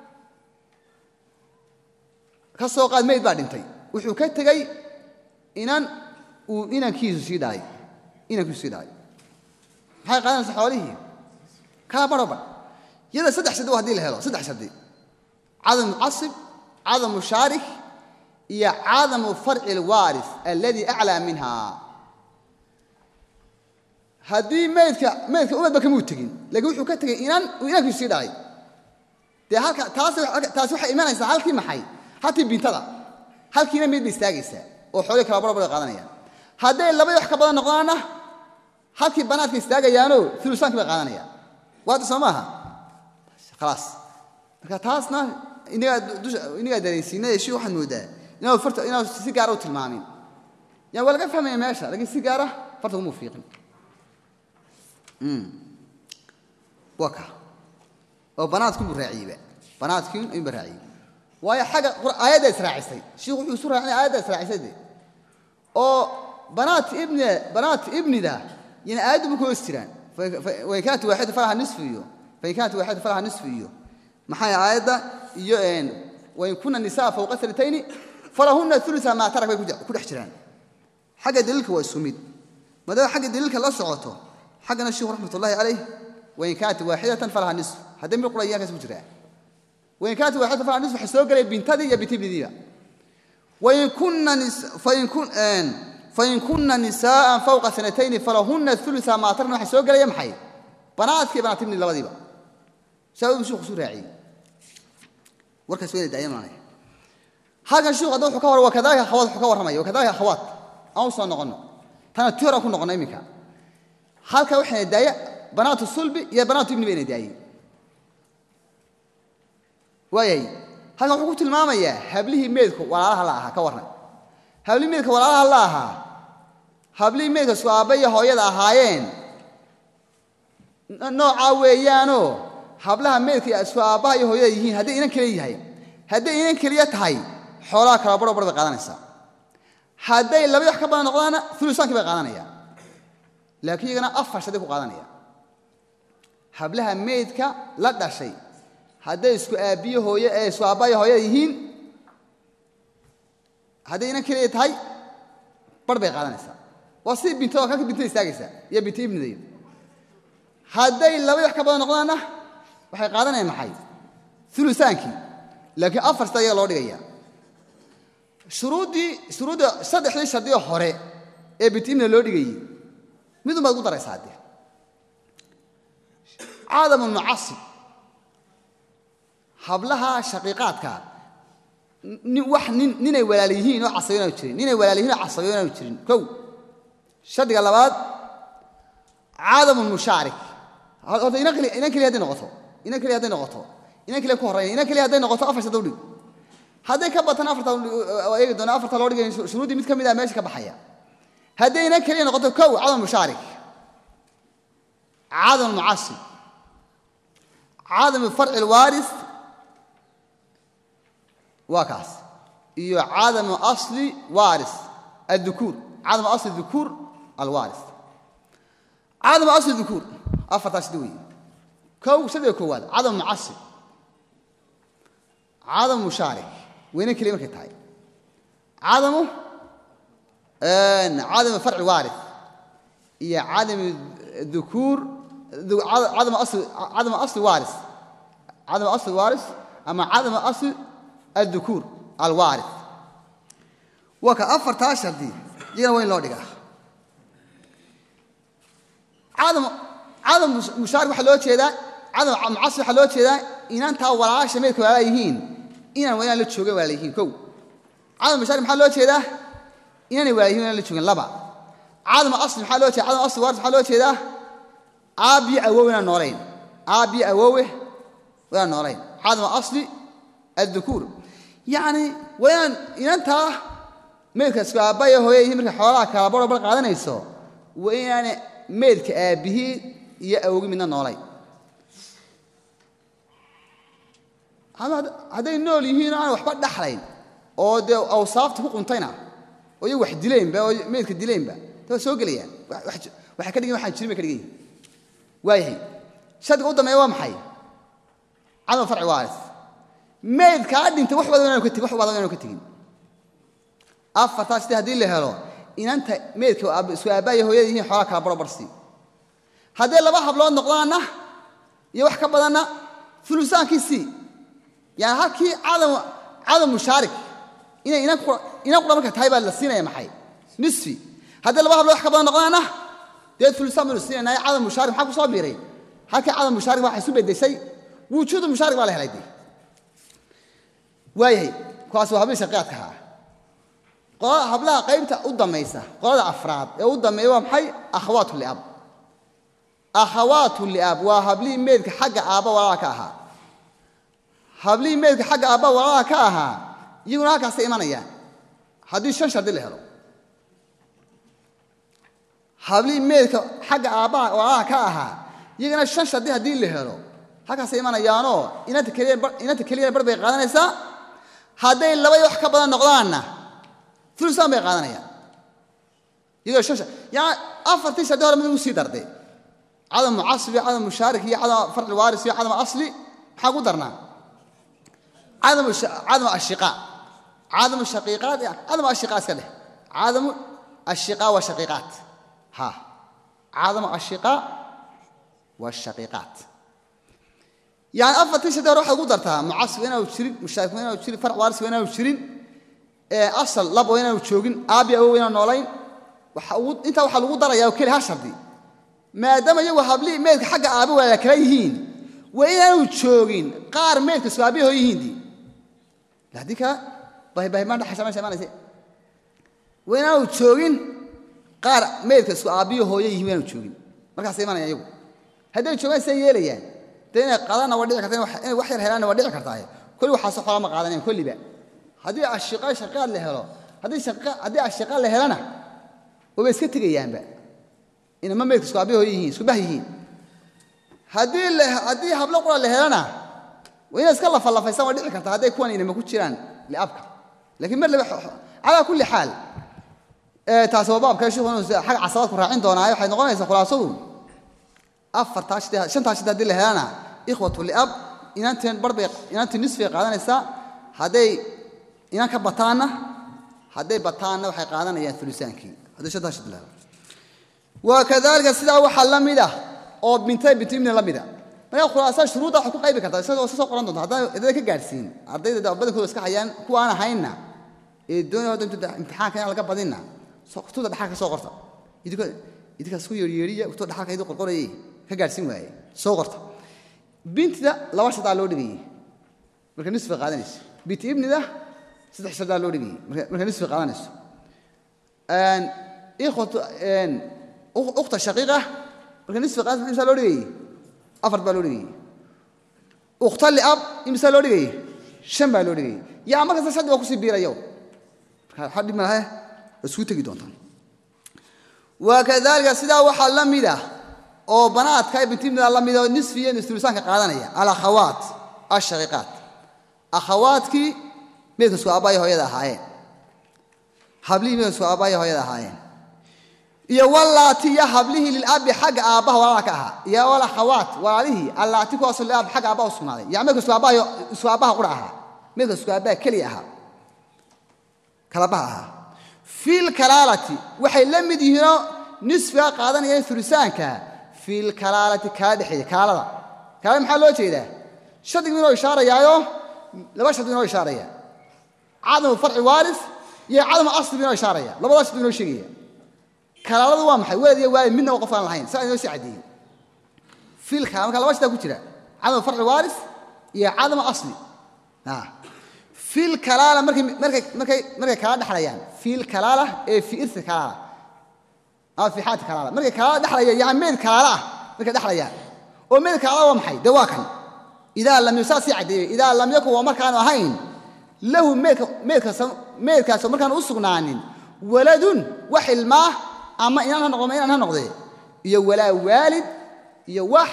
ka soo qaad mayd baa dhintay wuxuu ka tegey inan uu inankiisu sii dhalay inankiisu sii dhalay maxay qaadanaysaa xoolihii kala barbar iyada saddex shardi hadii la helo saddex shardi cadamu casib cadamu shaarik iyo cadamu farci alwaaris alladii aclaa minha haddii maydka maydka ubadba kamuu tegin laakiin wuxuu ka tegey inan uu inankiisu sii dhalay dee halka taas taasi waxay imanaysaa halkii maxay halkii bintada halkiina mayd bay istaagaysaa oo xoolihii kala barbar qaadanayaan hadday labadii wax ka badan noqdaanna halkii banaadka istaagayaanoo ulusaankii bay qaadanayaan waata soo maaha khalaas marka taasna inagaa dareensiinay shi waxaad moodaa inaad farta inaad si gaara u tilmaamin yani waa laga fahmaya meesha lakiin si gaara farta kuma fiiqin waa ka oo banaadkii buu raaciyeyba banaadkii inba raaciyey waayo xagga aayadda israacisay shiikhu wuxuu isu raacinaya aayadda israacisay de oo banaat ibni banaat ibnida yani aayaddu ma ku hoos jiraan fain kaanat waaxida falaha nisfu iyo fain kaanat waaxida falaha nisfu iyo maxay aayadda iyo wain kuna nisaa fawqa sanatayni falahunna ulusa maa tarak bay ku dhex jiraan xagga daliilka waa isu mid maadaama xagga daliilka la socoto xaggana sheikhu raxmat ullahi calayh wain kaanat waaxidatan falaha nisfu haddii mid qura iyaankaas ku jiraa wain kaanat waaxidatan falaha nisfu waxaa soo gelaya bintadii iyo bintibnidiiba wain kuna fain kun fain kuna nisaءa fawqa sanatayni falahuna ulusa maa tarna waxa soo gelaya maxay banaadkii banaatibni labadiiba saa uu shiku su raaciyey warkaas wayna daayamanaya halkan shiku hadda wuxuu ka war wakadalika akhawaat wuxuu ka warramaya wakadalika akhawaat aan u soo noqonno tana ti horaan ku noqono iminka halka waxayna daaya banaatu sulbi iyo banaatu ibni bayna daayey waayahay halkan wuxuu ku tilmaamayaa hablihii meedku walaalaha la ahaa ka warran hablihii meedka walaalaha la ahaa hablihii meedka su aabba iyo hooyada ahaayeen noocaa weeyaanoo hablaha meedka isku aabbaha iyo hooyada yihiin hadday inan keliya yahay hadday inan keliya tahay xoolaha kala baro bar bay qaadanaysaa hadday labadi wax ka badan noqdaana ulusaankii bay qaadanayaan laakiin iyagana afar shaday ku qaadanaya hablaha meydka la dhashay hadday isku aabbiyo hooye ee isku aabbaha iyo hooyada yihiin hadday inan keliya tahay bar bay qaadanaysaa waa sidii bintada kalka bintada istaagaysaa iyo binta ibnidayo hadday labadi wax ka badan noqdaanna waxay qaadanayaan maxay ulusaankii laakiin afar sida iyaga loo dhigaya shuruuddii shuruudda saddexdii shardiyo hore ee bitimna loo dhigayey midun baad ugu daraysaa dee caadamu mucasib hablaha shaqiiqaadka wax nin ninay walaal yihiin oo casabiyoon aanu jirin ninay walaal yihiin oo casabiyoon aanu jirin kow shardiga labaad caadamu mushaarik horta inan keliya inan keliya hadday noqoto inan keliya hadday noqoto inan keliya ku horreeya inan keliya hadday noqoto afar shadda udhig hadday ka batan afarta eegi doona afarta loo dhigay shuruuddii mid ka mid ah meesha ka baxaya hadday inan keliya noqoto kow cadam mushaarik cadam mucasib cadam farci lwaaris waa kaas iyo cadamu asli waaris addukuur cadamu asli dukuur alwaaris cadamu asli dukuur afartaas sida weeye kow saddex koowaad cadam mucasib cadam mushaarik weyne keliya markay tahay cadamu cadamu farci waaris iyo cadamu dukuur cadamu asli cadamu asli waaris cadamu asli waaris ama cadamu asli addukuur alwaaris waa ka afartaa shardi iyagana waa in loo dhigaa cadam cadam mushaarik waxaa loo jeedaa cadam mucasib waxaa loo jeedaa inantaa walaasha meydka waalaa yihiin inaan inaan la joogin waala yihiin kow cadam mushaarik maxaa loo jeedaa inaanay waala yihiin inaan la joogin laba cadam asli maxaa loo jeeda cadam asli waaris maxaa loo jeedaa aabbiyo awowe inaan noolayn aabbiyo awowe inaan noolayn cadam asli addukuur yacni waa inaan inantaa meydka isku aabbayo hooye yihiin markay xoolaha kala baro bar qaadanayso waa inaana meydka aabbihii iyo awogi midna noolayn hadday nool yihiin aan waxba dhaxlayn oo dee awsaafta ku quntayna oo iyagu wax dilaynba oo meydka dilaynba ta waa soo gelayaan waxay ka dhigan waxaan jirin bay ka dhigan yihin waayahay shardiga u dambeeya waa maxay cadam farci waaris meydkaa dhintay wax badan inaanu ka tegin wax badan inaanu ka tegin afartaa sidii haddii la helo inanta meydka isku aabbaaya hooyada yihiin xoolaa kala baro barsii hadday laba hablood noqdaanna iyo wax ka badanna ulusaankiisii yani halkii cadam mushaarik inay inan qura marka tahay baa la siinaya maxay nisfi hadday laba hablood wax ka badan noqdaanna dee ulusaan baynu siinaynaay cadam mushaarik maxaa ku soo biiray halkii cadam mushaarik waxay isu beddeshay wujuudu mushaarik baa la helay dee waayahay kuwaas waa hablihii shaqiyaadka ahaa qolada hablaha qaybta u dammaysa qolada afraad ee u dambeeya waa maxay akhawaatu liab akhawaatu liab waa hablihii meydka xagga aabba walaala ka ahaa hablihii meydka xagga aabba walaalaha ka ahaa iyaguna halkaasay imanayaan haddii shan shardi la helo hablihii meydka xagga aabbaha walaalaha ka ahaa iyagana shan shardi haddii la helo halkaasay imanayaanoo inanta keliyana bar bay qaadanaysaa hadday labay wax ka badan noqdaanna ulusaan bay qaadanayaan iyagoo shan yani afartii shardi hore mid ugu sii darday cadam mucasib iyo cadam mushaarik iyo cadam farci waaris iyo cadam asli maxaa ku darnaa cadam ashiqaa cadam shaqiiqaat cadam ashiqaa iska dheh cadamu ashiqaa wa shaqiiqaat ha cadam ashiqaa wa shaqiiqaat yani afartii shardi hore waxaad ugu dartaa mucasib waa inaanu jirin mushaarik waa inaanu jirin farc waaris waa inaanu jirin asal lab waa inaanu joogin aabi awow inaan noolayn intaa waxaa lagu darayaa oo keli ha shardi maadaama iyagu hablihii meydka xagga aabe waala kala yihiin waa inaanu joogin qaar meydka isku aabihi hoo yihiindii haddii kale bahibahibaan dhaxaysa meesha imanayse waa inaanu joogin qaar meydka isku aabbihi hooyo yihiin waa inaanu joogin markaasay imanayaan iyagu hadday joogaan siday yeelayaan dee inay qadanna waa dhici karta inay wax yar helaanna waa dhici kartaaye kolli waxaase xoolaa ma qaadanayan kolliba haddii ashiqa shaqaad la helo haddii ashiqa la helana waba iska tegayaanba inama meydka isku aabihi hooyo yihiin isku bah yihiin haddii hablo qura la helana waa inay iska lafalafaysaan waa dhici karta hadday kuwan inama ku jiraan liabka lakiin mar laba calaa kulli xaal taasi waa baabka shiku inuu xag casabaadku raacin doonaayo waxay noqonaysaa khulaasadu afartaa shid shantaa shid haddii la helana ikhwatu liab inanteen barbay inantii nisfay qaadanaysaa hadday inan ka bataanna hadday bataanna waxay qaadanayaan ulusaankii hadday shantaa shid la helo wa kadalika sidaa waxaa la mid ah oo bintay bintu ibni la mida markaa khulaasada shuruudda waxay ku qaybi kartaa isagoo iska soo qoran doonta haddana ka gaadhsiin ardayda badankooda iska hayaan kuwa aan ahaynna ee doonaya hadda imtixaanka inaan laga badinna kutubta dhaxal ka soo qorta idinkaa isku yeeryeeriya kutubta dhaxalka idin qorqorayay ka gaadhsiin waaye soo qorta bintida laba shadaa loo dhigayey marka nisfi qaadanayso binti ibnida saddex shadaa loo dhigayey marka nisfi qaadanayso ikhwatu ukhta shaqiiqa marka nisfi qaadanayso imsaa loo dhigayey afar baa loo dhigayey ukhta liab imsaa loo dhigayey shan baa loo dhigayey yaa markasta shaddi baa kusii biirayo marka waxaa dhib malahe waa isku tegi doontaan wakadalika sidaa waxaa la mid ah oo banaadka bintimida la mid oo nisfi iyo nisulusaanka qaadanaya alakhawaat ashaqiiqaat akhawaadkii meydka isku aabbaaya hooyada ahaayeen hablihii meydka isku aabbaaya hooyada ahaayeen iyo walaati iyo hablihii lilabi xagga aabbaha walaala ka ahaa iyo walakhawaat walaalihii allaati kuwaasoo liab xagga aabbaha u sugnaaday yani meydka isku aabbaha isku aabbaha qura ahaa meydka isku aabbaha keliya ahaa kalabaha ahaa fil kalaalati waxay la mid yihiinoo nisfiga qaadanayaan ulusaanka fil kalaalati kala dhexeeya kaalada kaalada maxaa loo jeedaa shardigu inoo ishaarayaayo laba shardi inoo ishaaraya cadamu farci waaris iyo cadamu asli inoo ishaaraya labada shardi inoo sheegaya kalaaladu waa maxay walad iyo waalid midnaba qof aan lahayn saa inoo sii caddeeyey fiil kalaala marka laba shitaa ku jira cadama farci waaris iyo cadama asli fiil kalaala markay markay markay markay kala dhexlayaan fiil kalaala ee fi irsi kalaala ama fi xaati kalaala markay kalaala dhexlayaan yani meyd kalaala ah markay dhexlayaan oo meyd kalaala waa maxay dee waa kan idaa lam saa sii caddeeyey idaa lam yakun waa markaanu ahayn lahu meydka meydkaas meydkaasoo markaanu u sugnaanin waladun wax ilmaah ama inaan ha noqdo ma inaan ha noqdee iyo walaa waalid iyo wax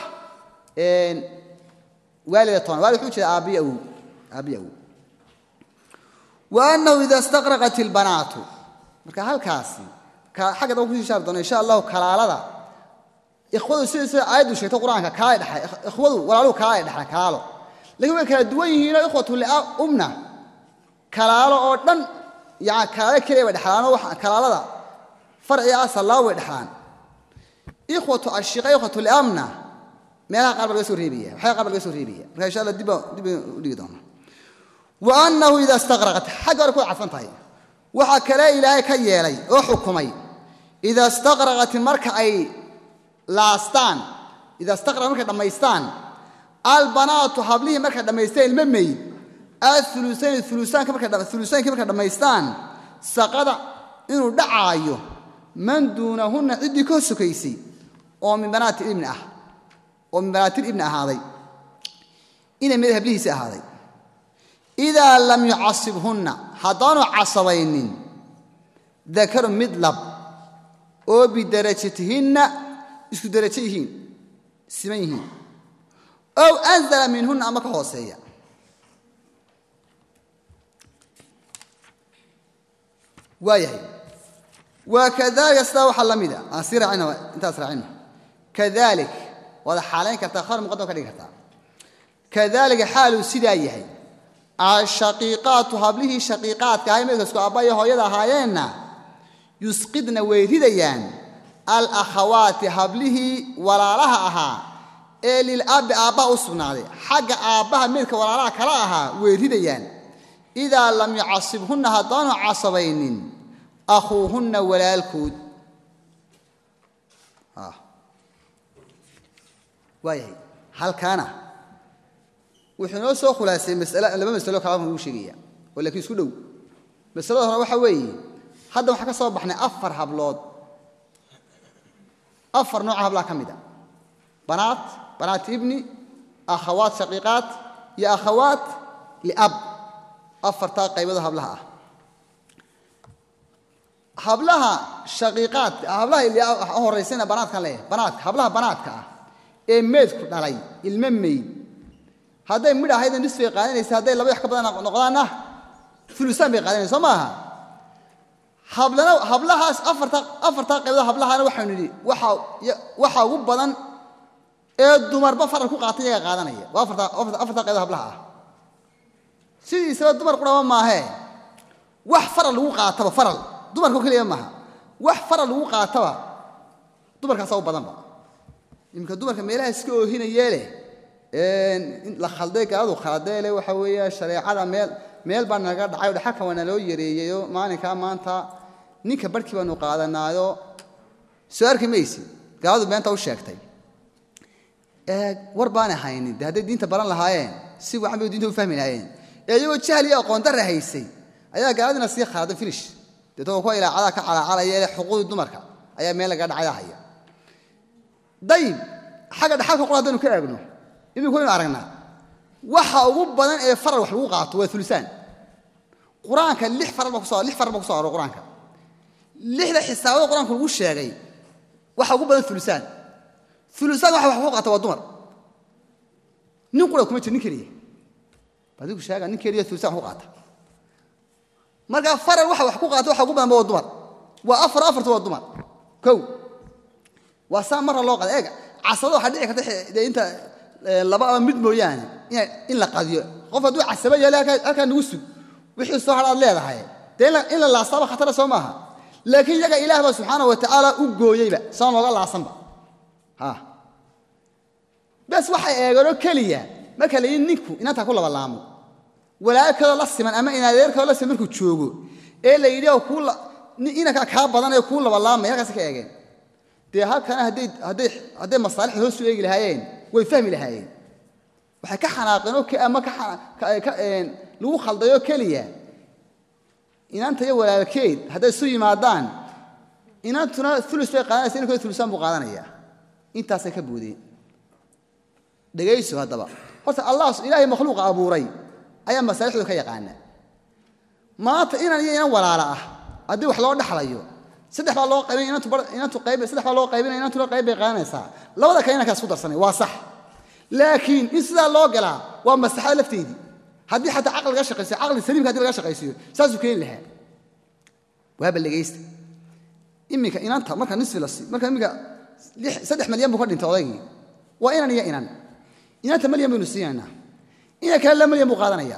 waalida toona waalid wuxuu jeeda aabbiyo awow aabbiyo awow wa annahu ida istaqraqat ilbanaatu marka halkaasi xagga daba kusii shaari doona insha allahu kalaalada ikhwadu sida sida aayaddu sheegtay qur-aanka kaalay dhexay ikhwadu walaaluhu kalaalay dhexlaan kalaalo lakiin way kala duwan yihiinoo ikhwatu liumna kalaalo oo dhan yani kalaalo keliya bay dhexlaanoo kalaalada farciga asallaa way dhexlaan ikhwatu ashiqa ikhwatu liamna meelaha qaar ba laga soo reebaya waxyaga qaar ba laga soo reebaya marka insha allah dib dib u dhigi doona wa annahu ida istaqraqat xagga hore ku cadfan tahay waxaa kale ilaahay ka yeelay oo xukumay ida istaqraqat marka ay laastaan ida istaqraqat markay dhammaystaan albanaatu hablihii markay dhammaystaan ilmo meyd aulusayn ulusaanka markay dhammaystaan saqada inuu dhacaayo man duunahunna ciddii ka sokaysay oo min banaati ibni ah oo min banaatil ibni ahaaday inay mid hablihiisi ahaaday idaa lam yucasibhunna haddaanu casabaynin dakaru mid lab oo bidarajatihinna isku darajo yihiin siman yihiin ow anzala minhunna ama ka hooseeya waayahay waa kadalika sidaa waxaa la mida aan sii raacina intaas raacino kadalik waada xaalayn kartaa khabar muqadam ka dhigi kartaa kadalika xaaluu sidaa yahay ashaqiiqaatu hablihii shaqiiqaadka ahay meydkasku aabba iyo hooyada ahaayeenna yusqidna way ridayaan alakhawaati hablihii walaalaha ahaa ee lilabbi aabbaha u sugnaaday xagga aabbaha meydka walaalaha kala ahaa way ridayaan idaa lam yucasibhunna haddaanu casabaynin akhuuhunna walaalkood waayahay halkaana wuxuu inoo soo khulaasay laba masalo kalaama uu sheegaya oo laakiin isku dhow masalada hore waxaa weeye hadda waxaa ka soo baxnay afar hablood afar nooca hablaha ka mid a banaat banaat ibni akhawaat shaqiiqaat iyo akhawaat liab afartaa qaybado hablaha ah hablaha shaqiiqaadka hablaha horaysana banaadkan leeyahay banaadka hablaha banaadka ah ee meydku dhalay ilmo meyd hadday midh ahayda nis bay qaadanaysa hadday laba wax ka badan noqdaanna ulusaan bay qaadanaysa soo maaha hablana hablahaas afartaa afartaa qaybood hablahana waxaynu nidhi waxa ugu badan ee dumarba faral ku qaatay iyaga qaadanaya waa afartaa qaybood hablaha ah sidiisaba dumar quraba maahee wax faral lagu qaataba faral dumarka keliya maaha wax faral lagu qaataba dumarkaasa u badanba iminka dumarka meelaha iska oohinayeeleh la khalday gaaladu khaldeele waxa weeye shareecada meel meel baa naga dhacay o dhaxalka waa naloo yareeyeyo maalinkaa maanta ninka barhkii baanu qaadanaayo soo arki maysi gaaladu beenta u sheegtay war baana haynin de hadday diinta baran lahaayeen si wacan bay diinta u fahmi lahaayeen ee iyagoo jahli iyo aqoon darra haysay ayaa gaaladina sii khaladay filish deetoo kuwa ilaacadaa ka calacalaya ee xuquuqdii dumarka ayaa meel laga dhacaya haya dayib xagga dhaxalka qor haddaynu ka eegno iminku waynu aragnaa waxa ugu badan ee faral wax lagu qaato waa ulusaan qur-aanka lix faral baa kuso lix faral baa kuso aro qur-aanka lixda xisaabada qur-aanka lagu sheegay waxa ugu badan ulusaan ulusaan waxa wax lagu qaata waa dumar nin qura kuma jir nin keliya adigu sheega nin keliya ulusaan wax ku qaata marka faral waxa wax ku qaata waxa ugu badanba waa dumar waa afar afarta waa dumar kow waa saa marra loo qada eega casado waxaa dhici karta dee inta laba ama mid mooyaane in la qadiyo qof hadduu casaba yaale halkaa nagu sug wixii soo hadhaad leedahay dee in la laastaaba khatara soo maaha laakiin iyaga ilaah baa subxaana wa tacaala u gooyeyba saan looga laasanba bes waxay eegeenoo keliya marka la yidhi ninku inantaa ku labalaamo walaalkeedoo la siman ama inadeerkeedoo la siman markuu joogo ee la yidhi kuu nin inankaa kaa badanee kuu labalaamaya halkaas ka eegeen dee halkana hadday hadday hadday masaalixda hoos u eegi lahaayeen way fahmi lahaayeen waxay ka xanaaqeen oo ama ka lagu khaldayoo keliya inanta iyo walaalkeed hadday isu yimaadaan inantuna ulus bay qaadanaysa inankooda ulusaan buu qaadanaya intaasay ka boodeen dhegayso haddaba horta allah ilaahay makhluuqa abuuray ayaa masaalixdooda ka yaqaana maanta inan iyo inan walaala ah haddii wax loo dhaxlayo saddex baa loo qaybin inantu qayb saddex baa loo qaybinaya inantuna qayb bay qaadanaysaa labada kale inankaas ku darsanay waa sax laakiin in sidaa loo galaa waa maslaxada lafteedii haddii xataa caqli laga shaqaysiyo caqli saliimka hadii laga shaqaysiiyo saasuu keeni lahaa waaba dhegaysta iminka inanta marka nisfi la sii marka iminka saddex malyan buu ka dhintay odaygii waa inan iyo inan inanta malyan baynu siinaynaa ina kale la malyan buu qaadanaya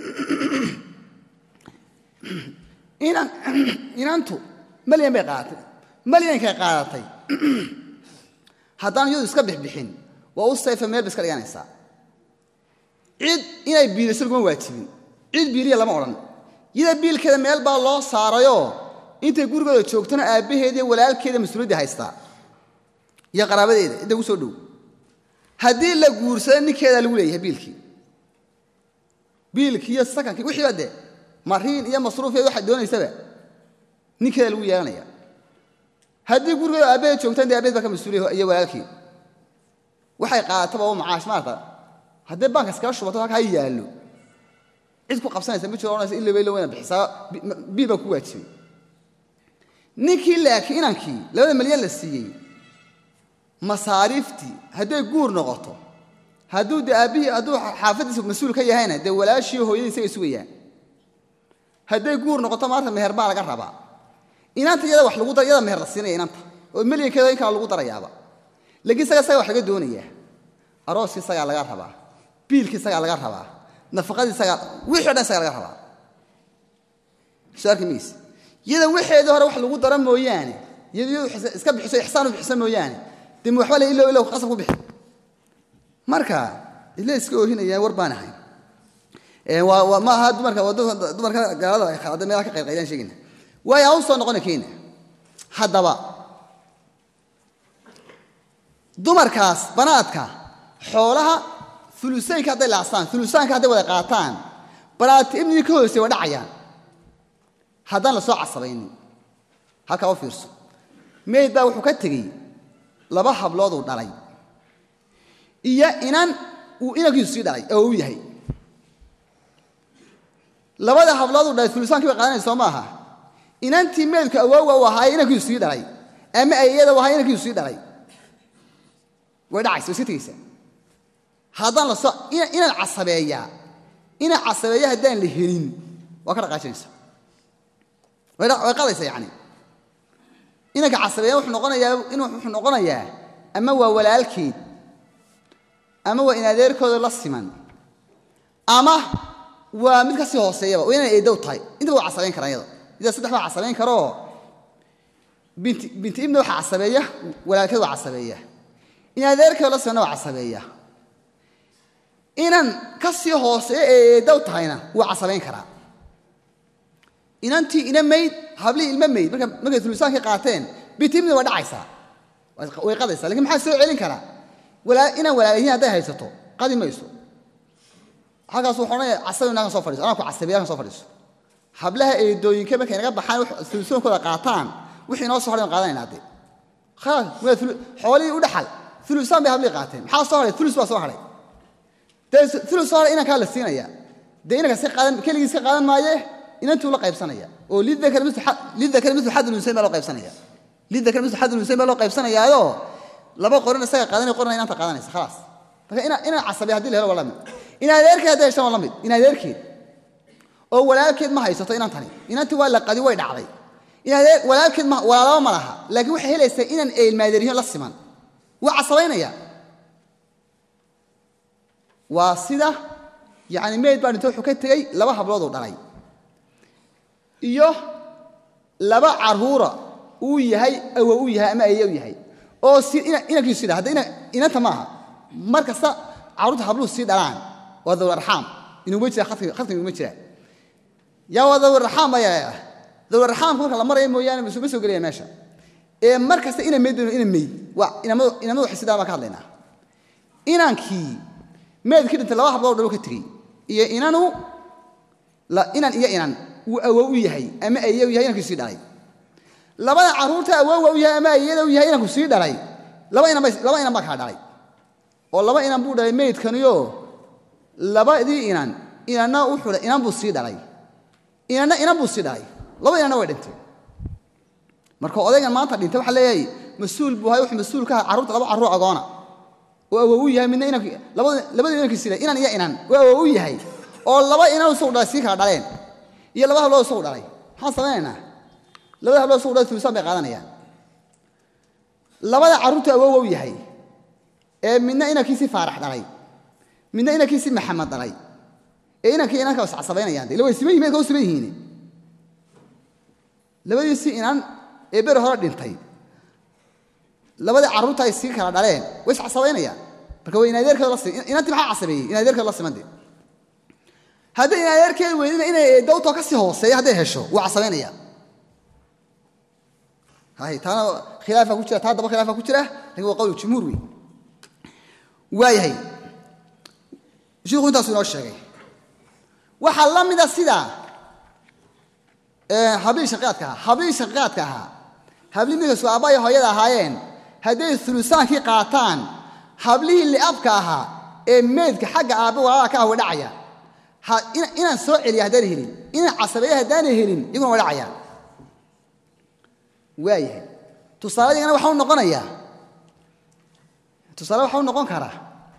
inan inantu malyan bay qaadatay malyankay qaadatay haddaan iyadu iska bixbixin waa u sayfa meel ba iska dhiganaysaa cid inay biiliso laguma waajibin cid biiliya lama odhan yada biilkeeda meel baa loo saarayoo intay gurigooda joogtona aabbaheediiyo walaalkeeda mas-uuliyadda haystaa iyo qaraabadeeda cidda ugu soo dhow haddii la guursado ninkeedaa lagu leeyahay biilkii biilkii iyo sakankii wixiiba dee mariin iyo masruufiya waxaad doonaysaba ninkeeda lagu yeelanaya haddii gurigooda aabbaheed joogtaan dee aabbaheed baa ka mas-uuliya iyo walaalkii waxay qaadataba oo macaash maarata haddii baanka iskala shubato halka ha yaallo cid ku qabsanaysa ma jiro odhanaysa illoba illow inaad bixisaa biil baa ku waajibay ninkii laakiin inankii labada malyan la siiyey masaariiftii hadday guur noqoto hadduu dee aabbihii hadduu xaafaddiisa mas-uul ka yahayna dee walaashiiyo hooyadii isaga sugayaan hadday guur noqoto maanta meher baa laga rabaa inanta iyada wax lagu yada meher la siinaya inanta oo melyankeeda in kala lagu darayaaba laakiin isaga isaga wax laga doonayaa arooskii isagaa laga rabaa biilkii isagaa laga rabaa nafaqadii isagaa wixii o dhan isagaa laga rabaa soo arki mayse iyada wixeedii hore wax lagu daro mooyaane iyadu iska bixiso ixsaan u bixiso mooyaane dee waxba le ilow ilow qasab ku bixi marka ile iska oohinayaan war baan ahay ma aha dumarka dumarka gaalada ay khalada meelaha ka qaylqaylaan sheegayna waayo aan u soo noqona keena haddaba dumarkaas banaadka xoolaha ulusaynka hadday laastaan ulusaanka hadday wada qaataan banaadka ibnigii ka hoosey waa dhacayaan haddaan la soo casabaynin halkaa u fiirso meyd baa wuxuu ka tegey laba hablooduu dhalay iyo inan uu inankiisu sii dhalay oo u yahay labada hablooduu dhalay ulusaankii bay qaadanaysa soo maaha inantii meydku awoowa u ahaaye inankiisu sii dhalay ama ayada u ahaa inankiisu sii dhalay way dhacaysa way iska tegaysaa haddaan la soo inaan casabeeyaa inaan casabeeya haddaan la helin waa ka dhaqaajinaysa way qadaysa yani inanka casabeeya wuxuu noqonayaa in wuxuu noqonayaa ama waa walaalkeed ama waa in adeerkooda la siman ama waa mid ka sii hooseeyaba waa inaan eedow tahay intaba waa casabayn karaa iyada ida saddex baa casabayn karoo binti binti ibna waxaa casabeeya walaalkeed waa casabeeya in adeerkooda la simanna waa casabeeya inan ka sii hooseeya ee eedow tahayna wuu casabayn karaa inantii ina mayd hablihii ilmo mayd markay ulusaankii qaateen bitimna waa dhacaysaa way qadaysaa lakin maxaa soo celin karaa inaan walaalayihiin hadday haysato qadi mayso halkaas wuxuu odhanaya casabi nakan soo fadhiso anaa ku casabiya nakan soo fadhiiso hablaha eedooyinka markay naga baxaan ulusoonkooda qaataan wixii inoo soo hadhay aan qaadanayna hadde khalaas waa xoolihii u dhaxal ulusaan bay hablihii qaateen maxaa soo hadhay ulus baa soo hadhay dee ulus soo hadhay inankaa la siinaya dee inanka si qaadan keligiis ka qaadan maaye inantuu la qaybsanaya oo lidakar milu xad lunsayn baa loo qaybsanaya lidakar milu xad lunsayn baa loo qaybsanayaayo laba qorin isaga qaadanaya qorina inanta qaadanaysa khalaas marka inaan casabiya hadii la helo waa la mid in adeerkeed hadday heshaan waa la mid in adeerkeed oo walaalkeed ma haysato inantani inantii waa la qadi way dhacday walaalkeed walaalaba ma laha laakiin waxay helaysaa inaan eelmaadeeriyo la siman waa casabaynaya waa sida yani meyd baa dhinto wuxuu ka tegey laba hablooduu dhalay iyo laba caruura uu yahay awo u yahay ama aye u yahay oo inankiisu sida hadda inanta maaha mar kasta carruurta habluhu sii dhalaan waa dawr arxaam inuma jira khadka inuma jiraan yaa waa dawr arxaam ayaa dawlaraxaamka marka la maraya mooyaane ma soo gelaya meesha ee mar kasta ina meyd ina meyd waa inamadu inamadu xisidaa baan ka hadlaynaa inankii meedkii dhintay laba hablood dhalo ka tegey iyo inanu inan iyo inan uu awow u yahay ama aye u yahay inankii sii dhalay labada carruurta awowga u yahay ama ayada u yahay inanku sii dhalay laba inan laba inan baa kaa dhalay oo laba inan buu dhalay meydkaniyo labadii inan inanna wuxuu inan buu sii dhalay inanna inan buu sii dhalay laba inanna way dhintay marka odaygan maanta dhintay waxaa leeyahay mas-uul buu ahay wuxuu mas-uul ka aha carruurta laba carruur agoona oo awow u yahay midna inank labadii inankii sii inan iyo inan oo awow u yahay oo laba inan isagu dhalay sii kala dhaleen iyo laba hablood isagu dhalay maxaan samaynaynaa labada hablood isagu dhalay tulisaan bay qaadanayaan labada carruurta awowga u yahay ee midna inankiisii faarax dhalay midna inankiisii maxamed dhalay ee inankii inanka iscasabaynayaan de ila way siman yihin meedka u siman yihiin labadiisii inan ee beri hore dhintay labadii carruurta ay sii kala dhaleen way iscasabaynayaan marka way inadeerkeeda la sim inantii maxaa casabeeyey inadeerkeeda la simande hadday inadeerkeeda weydina inay dawtoo ka sii hooseeya hadday hesho wuu casabaynaya hay taana khilaafa ku jira taa daba khilaafa ku jira lakin waa qowl jumhuur wey waayahay shiiku intaasu inoo sheegay waxaa la mida sida hablihii shaqiyaadka ahaa hablihii shaqiyaadka ahaa hablihii midkasu aabbaaya hooyada ahaayeen hadday ulusaankii qaataan hablihii liabka ahaa ee meydka xagga aabbe walaalaha ka ah way dhacayaan inaan soo celiya haddaan helin inaan casabeeya haddaana helin iyaguna way dhacayaan waayahay tusaaladigana waxau noqonayaa tusaale waxau noqon karaa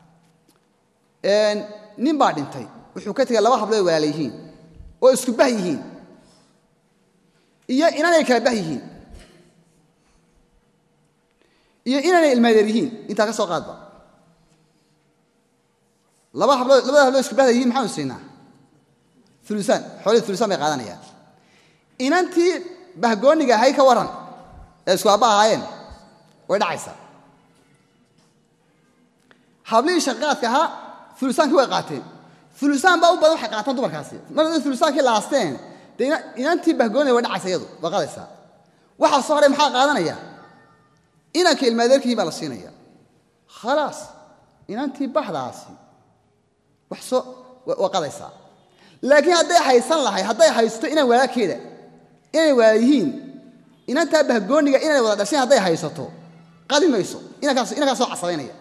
nin baa dhintay wuxuu ka tegay laba hablood walaala yihiin oo isku bah yihiin iyo inanay kala bah yihiin iyo inanay ilmaadeer yihiin intaa ka soo qaadba laba hablood labada hablood isku bahda yihiin maxaanu siinaa ulusaan xoolihii ulusaan bay qaadanayaan inantii bahgooniga ahay ka warran ee isku aabba ahaayeen way dhacaysaa hablihii shaqaadka ahaa ulusaankii way qaateen ulusaan baa u badan waxay qaataan dumarkaasi mar hadday ulusaankii laasteen dee inantii bahgooniga way dhacaysa iyadu way qaadaysaa waxaa soo hadhay maxaa qaadanaya inanka ilmaadeerkii baa la siinaya khalaas inantii baxdaasi wax soo waa qadaysaa laakiin hadday haysan lahay hadday haysto inaan walaalkeeda inay walaal yihiin inantaa bahgooniga inay wada dhasheen hadday haysato qadi mayso inankaa soo casabaynaya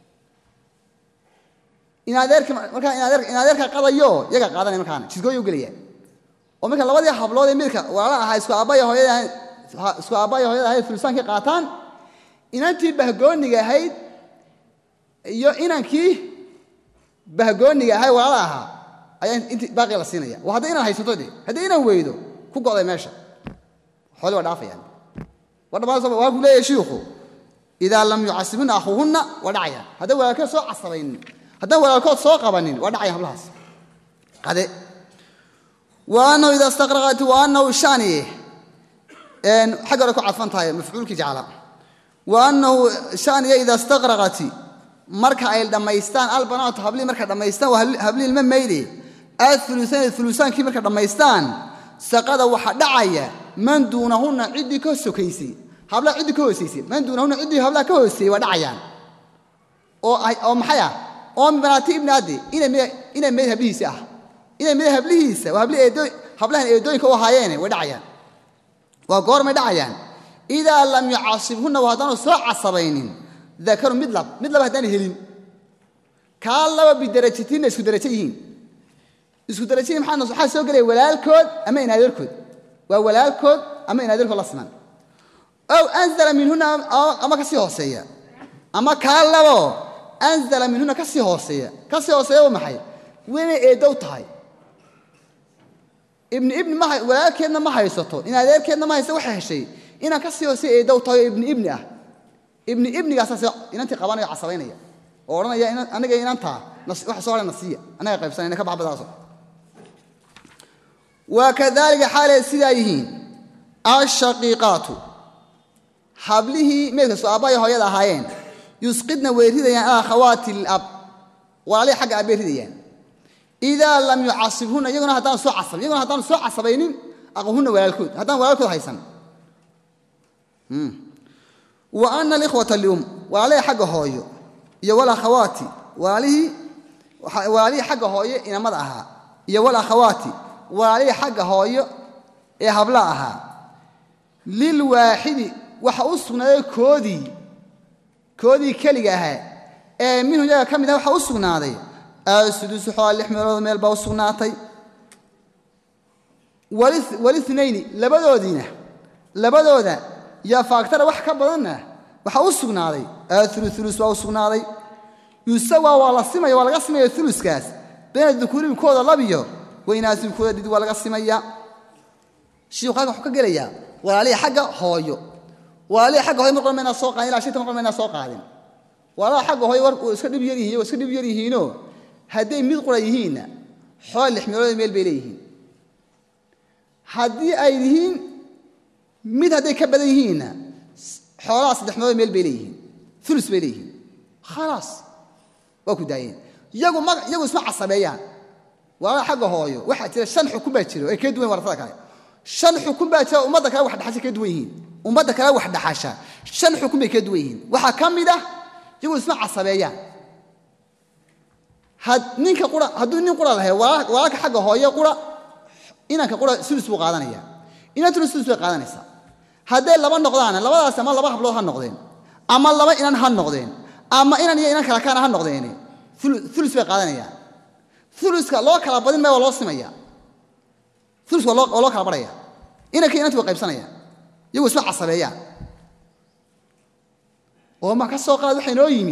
inadeerka markaa inadeerka qadayo yaga qaadanaya markaana jidkooya u gelaya oo marka labadii hablood ee midka walaala ahaa isku aabbaya hooyada isku aabbaya hooyada ahayd fulisaankii qaataan inantii bahgooniga ahayd iyo inankii bahgooniga ahay walaala ahaa ayaa int baaqi la siinaya waa hadday inaan haysato de haddii inaan weydo ku go'day meesha xooli waa dhaafayaan waa dhammaan waa ku leeyahay shiikhu idaa lam yucasibuna akhuuhunna waa dhacayaan hadday walaalkood soo casabaynin haddaan walaalkood soo qabanin waa dhacaya hablahaas qade wa annahu idaa istaqraqat wa annahu shani xagga hore ku cadfan tahay mafcuulkii jecla wa annahu shaniya idaa istaqraqati marka ay dhammaystaan albanaatu hablihii markay dhammaystaan waa hablihii ilma mayde aulusaani ulusaankii markay dhammaystaan saqada waxa dhacaya man duunahunna ciddii ka sokaysay hablaha ciddii ka hoosaysay man duunahunna ciddii hablaha ka hooseeyey waa dhacayaan oo maxay ah oo min banaati ibni addi inay mayd hablihiisi ah inay mayd hablihiisa waa hablahan eedooyinka u ahaayeene way dhacayaan waa goormay dhacayaan idaa lam yucasibhunna waa haddaanu soo casabaynin dakaru mid lab mid laba haddaan helin kaa laba bidarajatinna isku darajo yihiin isku darajo yihin maxaa waxaa soo gelaya walaalkood ama inaadeerkood waa walaalkood ama inaadeerkood la siman ow anzala minhunna ama ka sii hooseeya ama kaa labo anzala minhunna ka sii hooseeya ka sii hooseeya waa maxay waynay eedow tahay ibni ibni ma walaalkeedna ma haysato inaadeerkeedna ma haysato waxay heshay inaan ka sii hooseeya eedow tahay oo ibni ibni ah ibni ibnigaasaas inantii qabanaya o casabaynaya oo odhanaya aniga inantaa waxa soo hadhay nasiya anaga qaybsanayna ka baxbadaaso wa kadalika xaalay sidaa yihiin ashaqiiqaatu hablihii meydkasu aabbaya hooyada ahaayeen yusqidna way ridayaan alakhawaati lilab walaalihii xagga aabbay ridayaan idaa lam yucasibhunna iyaguna haddaan soo casabin iyaguna haddaan soo casabaynin aqahunna walaalkood haddaan walaalkood haysan wa ana alikhwata lium walaalihii xagga hooyo iyo walakhawaati walaalihii walaalihii xagga hooyo inamada ahaa iyo walakhawaati walaalihii xagga hooyo ee habla ahaa lilwaaxidi waxa u sugnaaday koodii koodii keliga ahaa ee minhu yaga ka mid ah waxa u sugnaaday asudusu xoolaa lix meelood meel baa u sugnaatay walithnayni labadoodiina labadooda yaa faaktara wax ka badanna waxaa u sugnaaday aulu ulus waa u sugnaaday yusawa waa la simaya waa laga simaya uluskaas bayna dukuuribkooda labiyo waynaasimkooda dhid waa laga simaya shiiku halkan wuxuu ka gelayaa walaalihii xagga hooyo walaalihii xagga hooyo mar qor maynaa soo qaadin ilaa shinta mar qor maynaa soo qaadin walaalaha xagga hooyo war iska dhib yar yihiin waa iska dhib yar yihiinoo hadday mid qura yihiinna xoola lix meelood meel bay leeyihiin haddii ay yihiin mid hadday ka badan yihiinna xoolaha saddex meelood meel bay leeyihiin ulus bay leeyihiin khalaas waa ku daayeen iyagu ma iyagu isma casabeeyaan walaalaha xagga hooyo waxaa jira shan xukun baa jiro ay ka duwan warasada kale shan xukun baa jira ummadda kale wax dhaxasha ka duwan yihiin ummadda kale wax dhaxasha shan xukun bay ka duwan yihiin waxaa ka mid ah iyagu isma casabeeyaan ninka qura hadduu nin qura lahay walaalka xagga hooye qura inanka qura sulus buu qaadanaya inantuna sulus bay qaadanaysaa hadday laba noqdaana labadaas ama laba hablood ha noqdeen ama laba inan ha noqdeen ama inan iyo inan kala kaana ha noqdeen ulus bay qaadanayaan uluska loo kala badin maya waa loo simaya uluska waa loo kala barhaya inanka inantu way qaybsanayaan iyagu isma casabeeyaan oo ma ka soo qaad waxay noo yimi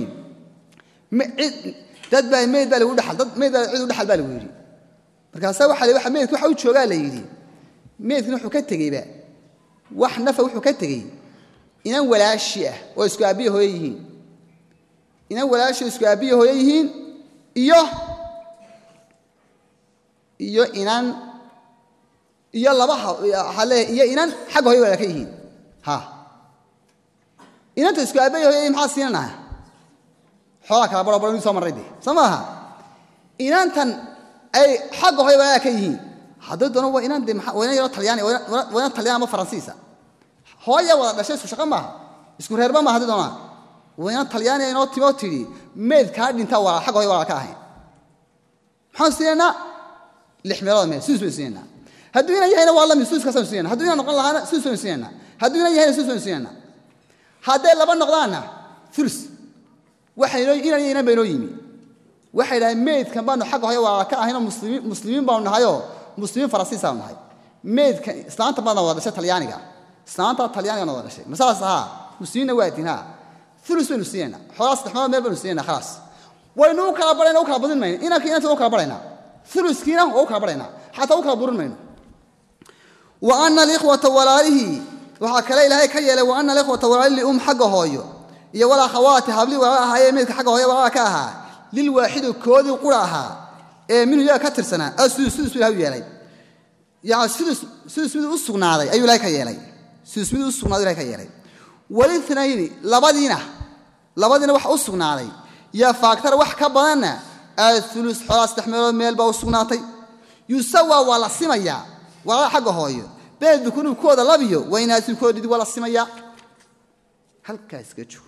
dad baa meyd baa lagu dhaal dad meyd baa cid u dhaxal baa lagu yidhi markaasaa waxa wa meydka waxa u joogaa la yidhi meydkina wuxuu ka tegeyba wax nafa wuxuu ka tegey inan walaashi ah oo isku aabbiya hooye yihiin inan walaashi oo isku aabbiya hooye yihiin iyo iyo inan iyo laba waxaa leeyahay iyo inan xagga hooye walaaka yihiin ha inanta isku aabbiya hooye maxaa siinanaha xoolaa kala baro baro inu soo marray de soo maaha inantan ay xagga hooye walaa ka yihiin haddii doono waa inaan de waa inan yaroo talyaani waa inan talyaan ama faransiisa hooya wada dhashay isku shaqo maaha isku reerba maaha haddii doonaa waa inan talyaaniya inoo timoo tidhi meyd kaa dhintaa waa xagga hooye walaa ka ahayn maxaan siinaynaa lix meelood meel suus baynu siinaynaa hadduu inan yahayna waa lamid suuskaasaynu siinayna hadduu inan noqon lahaana suus baynu siinaynaa hadduu inan yahayna suus baynu siinaynaa hadday laba noqdaanna ulus waxaynoo inan iyo inan baynoo yimi waxay dhahay meydkan baanu xagga hooye waa ka ahaynoo muslimiin muslimiin baanu nahayoo muslimiin faransiisaanu nahay meydka islaanta baadna wada dhashay talyaaniga islaanta talyaanigana wada dhashay masalaas ahaa muslimiinna waa diin ha ulus baynu siinaynaa xoolaa saddex meelood meel baynu siinaynaa khalaas waynu u kala barayna u kala badin mayno inanka inanta u kala baraynaa uluskiina waa u kala baraynaa xataa u kala burin mayno wa ana alikhwata walaalihii waxaa kale ilaahay ka yeelay wa ana alikhwata walaalihii um xagga hooyo iyo walakhawaati hablii walaala ahaayee meydka xagga hooye walaala ka ahaa lilwaaxidi koodii qura ahaa ee minhu yaga ka tirsanaa asudus sudus buu ilahay u yeelay yani sudus sudus miduu u sugnaaday ayuu ilahay ka yeelay sudus miduu u sugnaaday ilahay ka yeelay walithnayni labadiina labadiina waxa u sugnaaday yaa faaktara wax ka badanna aulus xoolaa saddex meelood meel baa u sugnaatay yusawa waa la simayaa walaala xagga hooyo been dukunubkooda labiyo waynaasimkooda dhidi waa la simayaa halkaas ka joog